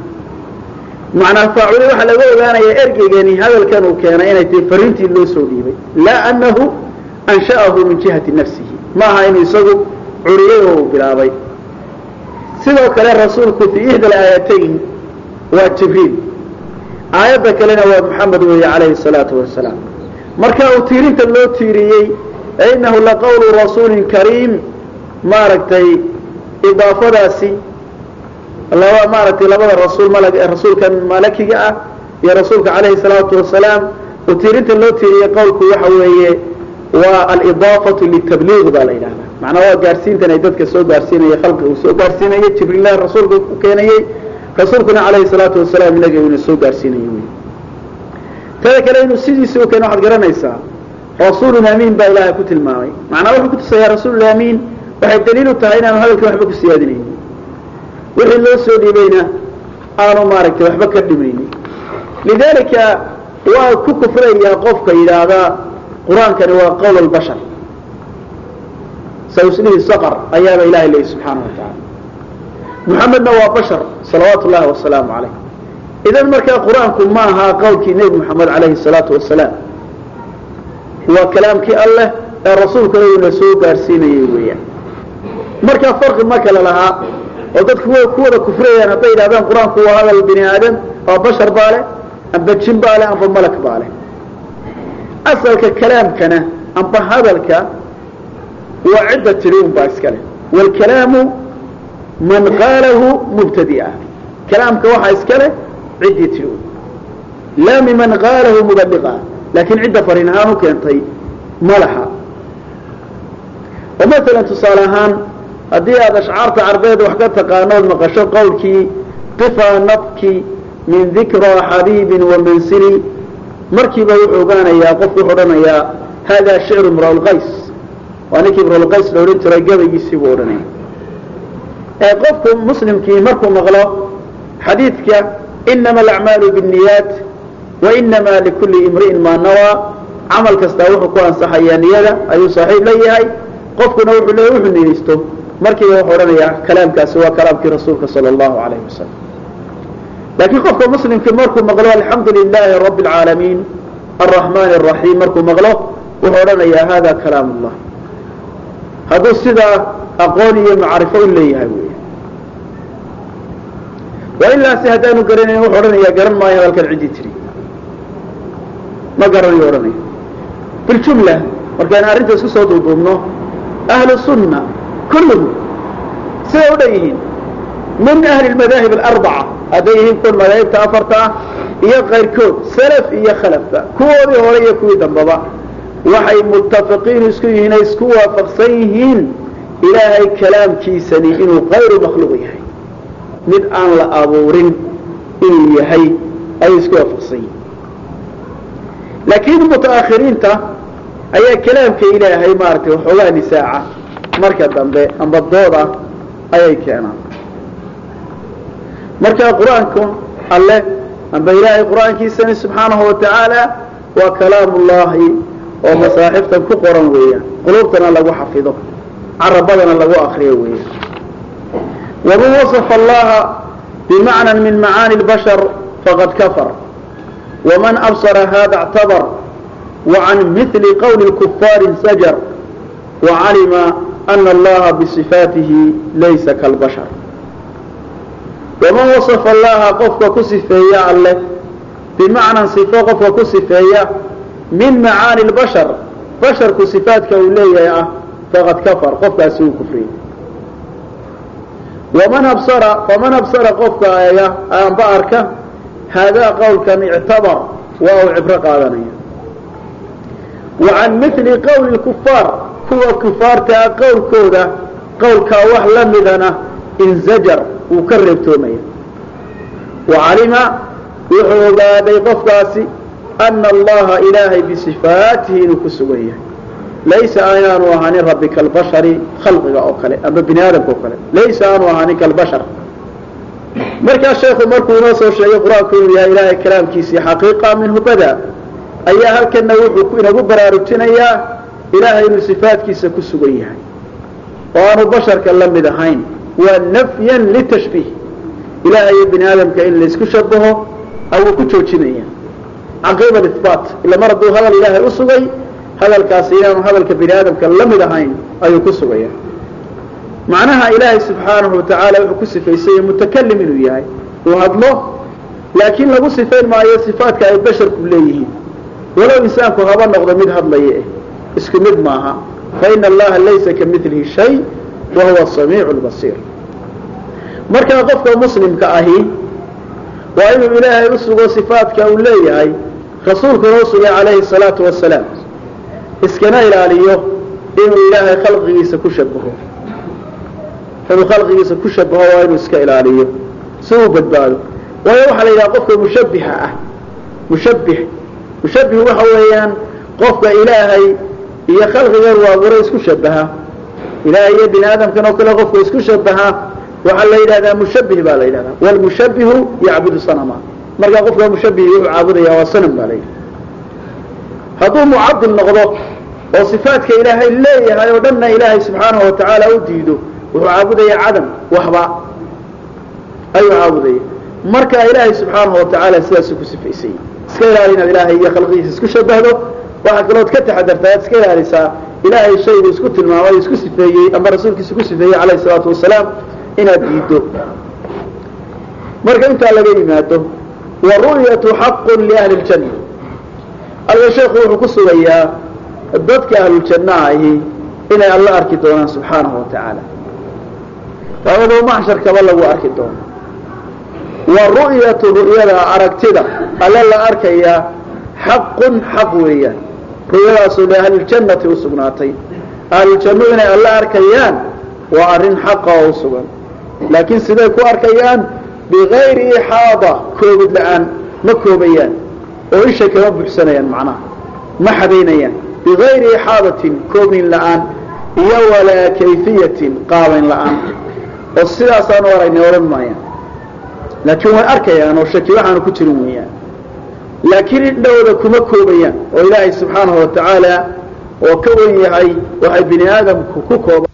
macnaa faaculi waxaa laga ogaanayaa ergeygani hadalkan uu keenay inay tahay fariintii loo soo dhiibay laa anahu ansha'ahu min jihati nafsihi maaha inuu isagu curiyay oo uu bilaabay sidoo kale rasuulku fii ihda alaayatayn waa jibriil aayadda kalena waa maxamed weeye calayhi salaatu wasalaam marka uu tiirinta loo tiiriyey inahu laqawlu rasuulin kariim maaragtay idaafadaasi laba maaragtay labada rasuul mal rasuulkan malakiga ah iyo rasuulka calayhi salaatu wasalaam uu tiirinta loo tiiriyey qowlku waxa weeye waa alidaafatu litabliiq baa la yidhahdaa macnaa waa gaarsiintan ay dadka soo gaarsiinaya khalqiga uu soo gaarsiinayay jibriillah rasuulka u keenayey rasuulkuna calayhi salaatu wasalaam inaga una soo gaarsiinayo wy tada kale inuu sidiisi u keeno waxaad garanaysaa rasuulun amiin baa ilaahay ku tilmaamay macnaa wuxuu ku tusayaa rasuulul amiin waxay daliil u tahay inaanu hadalkan waxba ku siyaadinaynin wixii loo soo dhiibayna aanu maaragtay waxba ka dhimaynin lidalika waa ku kufrayaa qofka yidhaahdaa qur-aankani waa qowl albashar sawslihi saqar ayaaba ilahay leeyahy subxaana wa tacaala muxamedna waa bashar salawaatu llahi wasalaamu calayh idan markaa qur-aanku ma aha qowlkii nebi moxamed calayhi salaatu wasalaam waa kalaamkii alleh ee rasuulkana uuna soo gaarsiinayay weeyaan markaa farqi ma kale lahaa oo dadku way ku wada kufrayaan hadday yidhahdaan qur-aanku waa hadal bini aadam waa bashar baa leh amba jin baa leh amba malak baa leh asalka kalaamkana amba hadalka waa cidda tiri un baa iska leh waalkalaamu man qaalahu mubtadia kalaamka waxaa iska leh ciddii tiri un laa miman qaalahu mubaliqa laakiin cidda fariin ahaan u keentay ma laha oo maalan tusaale ahaan haddii aad ashcaarta carbeed wax ka taqaanood maqasho qowlkii qifaa nabki min dikraa xabiibin wamansili markiiba wuxuu ogaanayaa qofku wuxuu odhanayaa hada shicru imra'ulqays waa ninkii imra'ulqays la odhan jiray gabaygiisii buu odhanaya ee qofku muslimkii markuu maqlo xadiidka inama alacmaalu biاniyaat wainama likulli imri'in maa nawaa camal kastaa wuxuu ku ansaxayaa niyada ayuu saaxiib la yahay qofkuna wuxuu leeya wuxuu niyeysto markiiba wuxuu odhanayaa kalaamkaasi waa kalaamkii rasuulka sala allahu alayhi wasalam laakiin qofka muslimkii markuu maqlo alxamdu lilaahi rabbi alcaalamiin alraxmaani araxiim markuu maqlo wuxuu odhanayaa hada kalaam ullah hadduu sidaa aqoon iyo macrifo u leeyahay wey waa ilaasi haddaanu garanayn wuxuu odhanayaa garan maayo hadalkan ciddii tiri ma garanayo odhanaya biljumla markaynu arrinta isku soo duuduubno ahlu sunna kulluhum siday u dhan yihiin min ahli lmadaahib alarbaca hadday yihiin kuwan madaahibta afarta ah iyo kayrkood salaf iyo khalafba kuwoodii hore iyo kuwii dambaba waxay muttafiqiin isku yihiin ay isku waafaqsan yihiin ilaahay kalaamkiisani inuu kayru makhluuq yahay mid aan la abuurin inuu yahay ayay isku waafaqsan yihiin laakiin mutaakhiriinta ayaa kalaamka ilaahay maaragtay waxoogaa nisaaca marka dambe amba dooda ayay keenaan marka qur-aanku alle amba ilaahay qur-aankiisani subxaanahu watacaala waa kalaam ullahi oo masaaxiftan ku qoran weeyaan qulubtana lagu xafido carabadana lagu akriyo weeyaan waman wasafa allaha bimacna min macaani اlbashar faqad kafar waman absara hada اctabar وعن مثل قول الكفار انسجر وعلم أن الله بصفاته ليس كالبشر ومن وصف الله قفك كسفيا الله بمعنى صفة قفك كسفيا من معاني البشر بشر كصفاتك أوليه فقد كفر قفك أسوء كفرين ومن أبصر فمن أبصر قفك آية أنبأرك هذا قول كان اعتبر waa uu cibro qaadanaya wa can mili qowli kufaar kuwa kufaartaa qowlkooda qowlkaa wax la midana inzajar wuu ka reebtoomaya wa calima wuxuu ogaaday qofkaasi ana allaha ilaahay bisifaatihi inuu ku sugan yahay laysa inaanu ahaanin rabbi kalbashari khalqiga oo kale ama bini aadamka oo kale laysa aanu ahaanin kalbashar markaa sheekhu markuu inoo soo sheegay qur-aanku inuu yahay ilaahay kalaamkiisii xaqiiqa minhu bada ayaa halkana wuxuu inagu baraarujinayaa ilaahay inuu sifaatkiisa ku sugan yahay oo aanu basharka la mid ahayn waa nafyan litashbiih ilahay iyo bini aadamka in laysku shabaho ayuu ku joojinaya caqiiba ibaat ila mar hadduu hadal ilaahay u sugay hadalkaasi inaanu hadalka bini aadamka la mid ahayn ayuu ku sugaya macnaha ilaahay subxaanahu watacaala wuxuu ku sifaysanya mutakalim inuu yahay uu hadlo laakiin lagu sifayn maayo sifaatka ay basharku leeyihiin walow insaanku haba noqdo mid hadlaya eh isku mid maaha faina allaha laysa kamilihi shay wa huwa samiicu lbasiir markaa qofka muslimka ahi waa inuu ilaahay u sugo sifaatka uu leeyahay rasuulkuna u sugay calayhi salaatu wasalaam iskana ilaaliyo inuu ilaahay khalqigiisa ku shabaho inuu khalqigiisa ku shabaho waa inuu iska ilaaliyo si uu badbaado waayo waxaa la yidhaha qofka mushabbixa ah mushabbix mushabbih waxa weeyaan qofka ilaahay iyo khalqigan uu abuuray isku shabaha ilaahay iyo bini aadamkan oo kale qofka isku shabaha waxaa la yidhahdaa mushabbih baa la yidhahdaa wlmushabbihu yacbudu sanama markaa qofka mushabbihi wuxuu caabudaya waa sanam baa la yidhaha hadduu mucadil noqdo oo sifaatka ilaahay leeyahay oo dhanna ilaahay subxaanahu watacaala u diido wuxuu caabudaya cadam waxba ayuu caabudaya marka ilaahay subxaanahu watacaala sidaasu ku sifaysay iska ilaali inaad ilaahay iyo khalqigiisa isku shabahdo waxaa kalood ka taxadartaa ad iska ilaalisaa ilaahay shaygu isku tilmaamay isku sifeeyey ama rasuulkiisa ku sifeeyey calayhi salaatu wasalaam inaad diiddo marka intaa laga yimaado wa ru'yatu xaqun liahli ljanna alga sheekhu wuxuu ku sugayaa dadka ahluljanna ahi inay alla arki doonaan subxaanahu watacaala ayadoo maxsharkaba lagu arki doono wa ru'yatu ru'yada aragtida alla la arkayaa xaqun xaq weeyaan ru'yadaasoo liahliljannati u sugnaatay ahluljannu inay alla arkayaan waa arrin xaqa oo u sugan laakiin siday ku arkayaan bigayri ixaada koobid la-aan ma koobayaan oo isha kama buxsanayaan macnaha ma xadaynayaan bigayri ixaadatin koobin la-aan iyo walaa kayfiyatin qaabayn la-aan oo sidaasaanu aragnay odhan maayaan laakiin way arkayaan oo shaki waxaanu ku jirin weeyaan laakiin indhahooda kuma koobayaan oo ilaahay subxaanahu watacaala oo ka wen yahay waxay bini aadamku ku kooban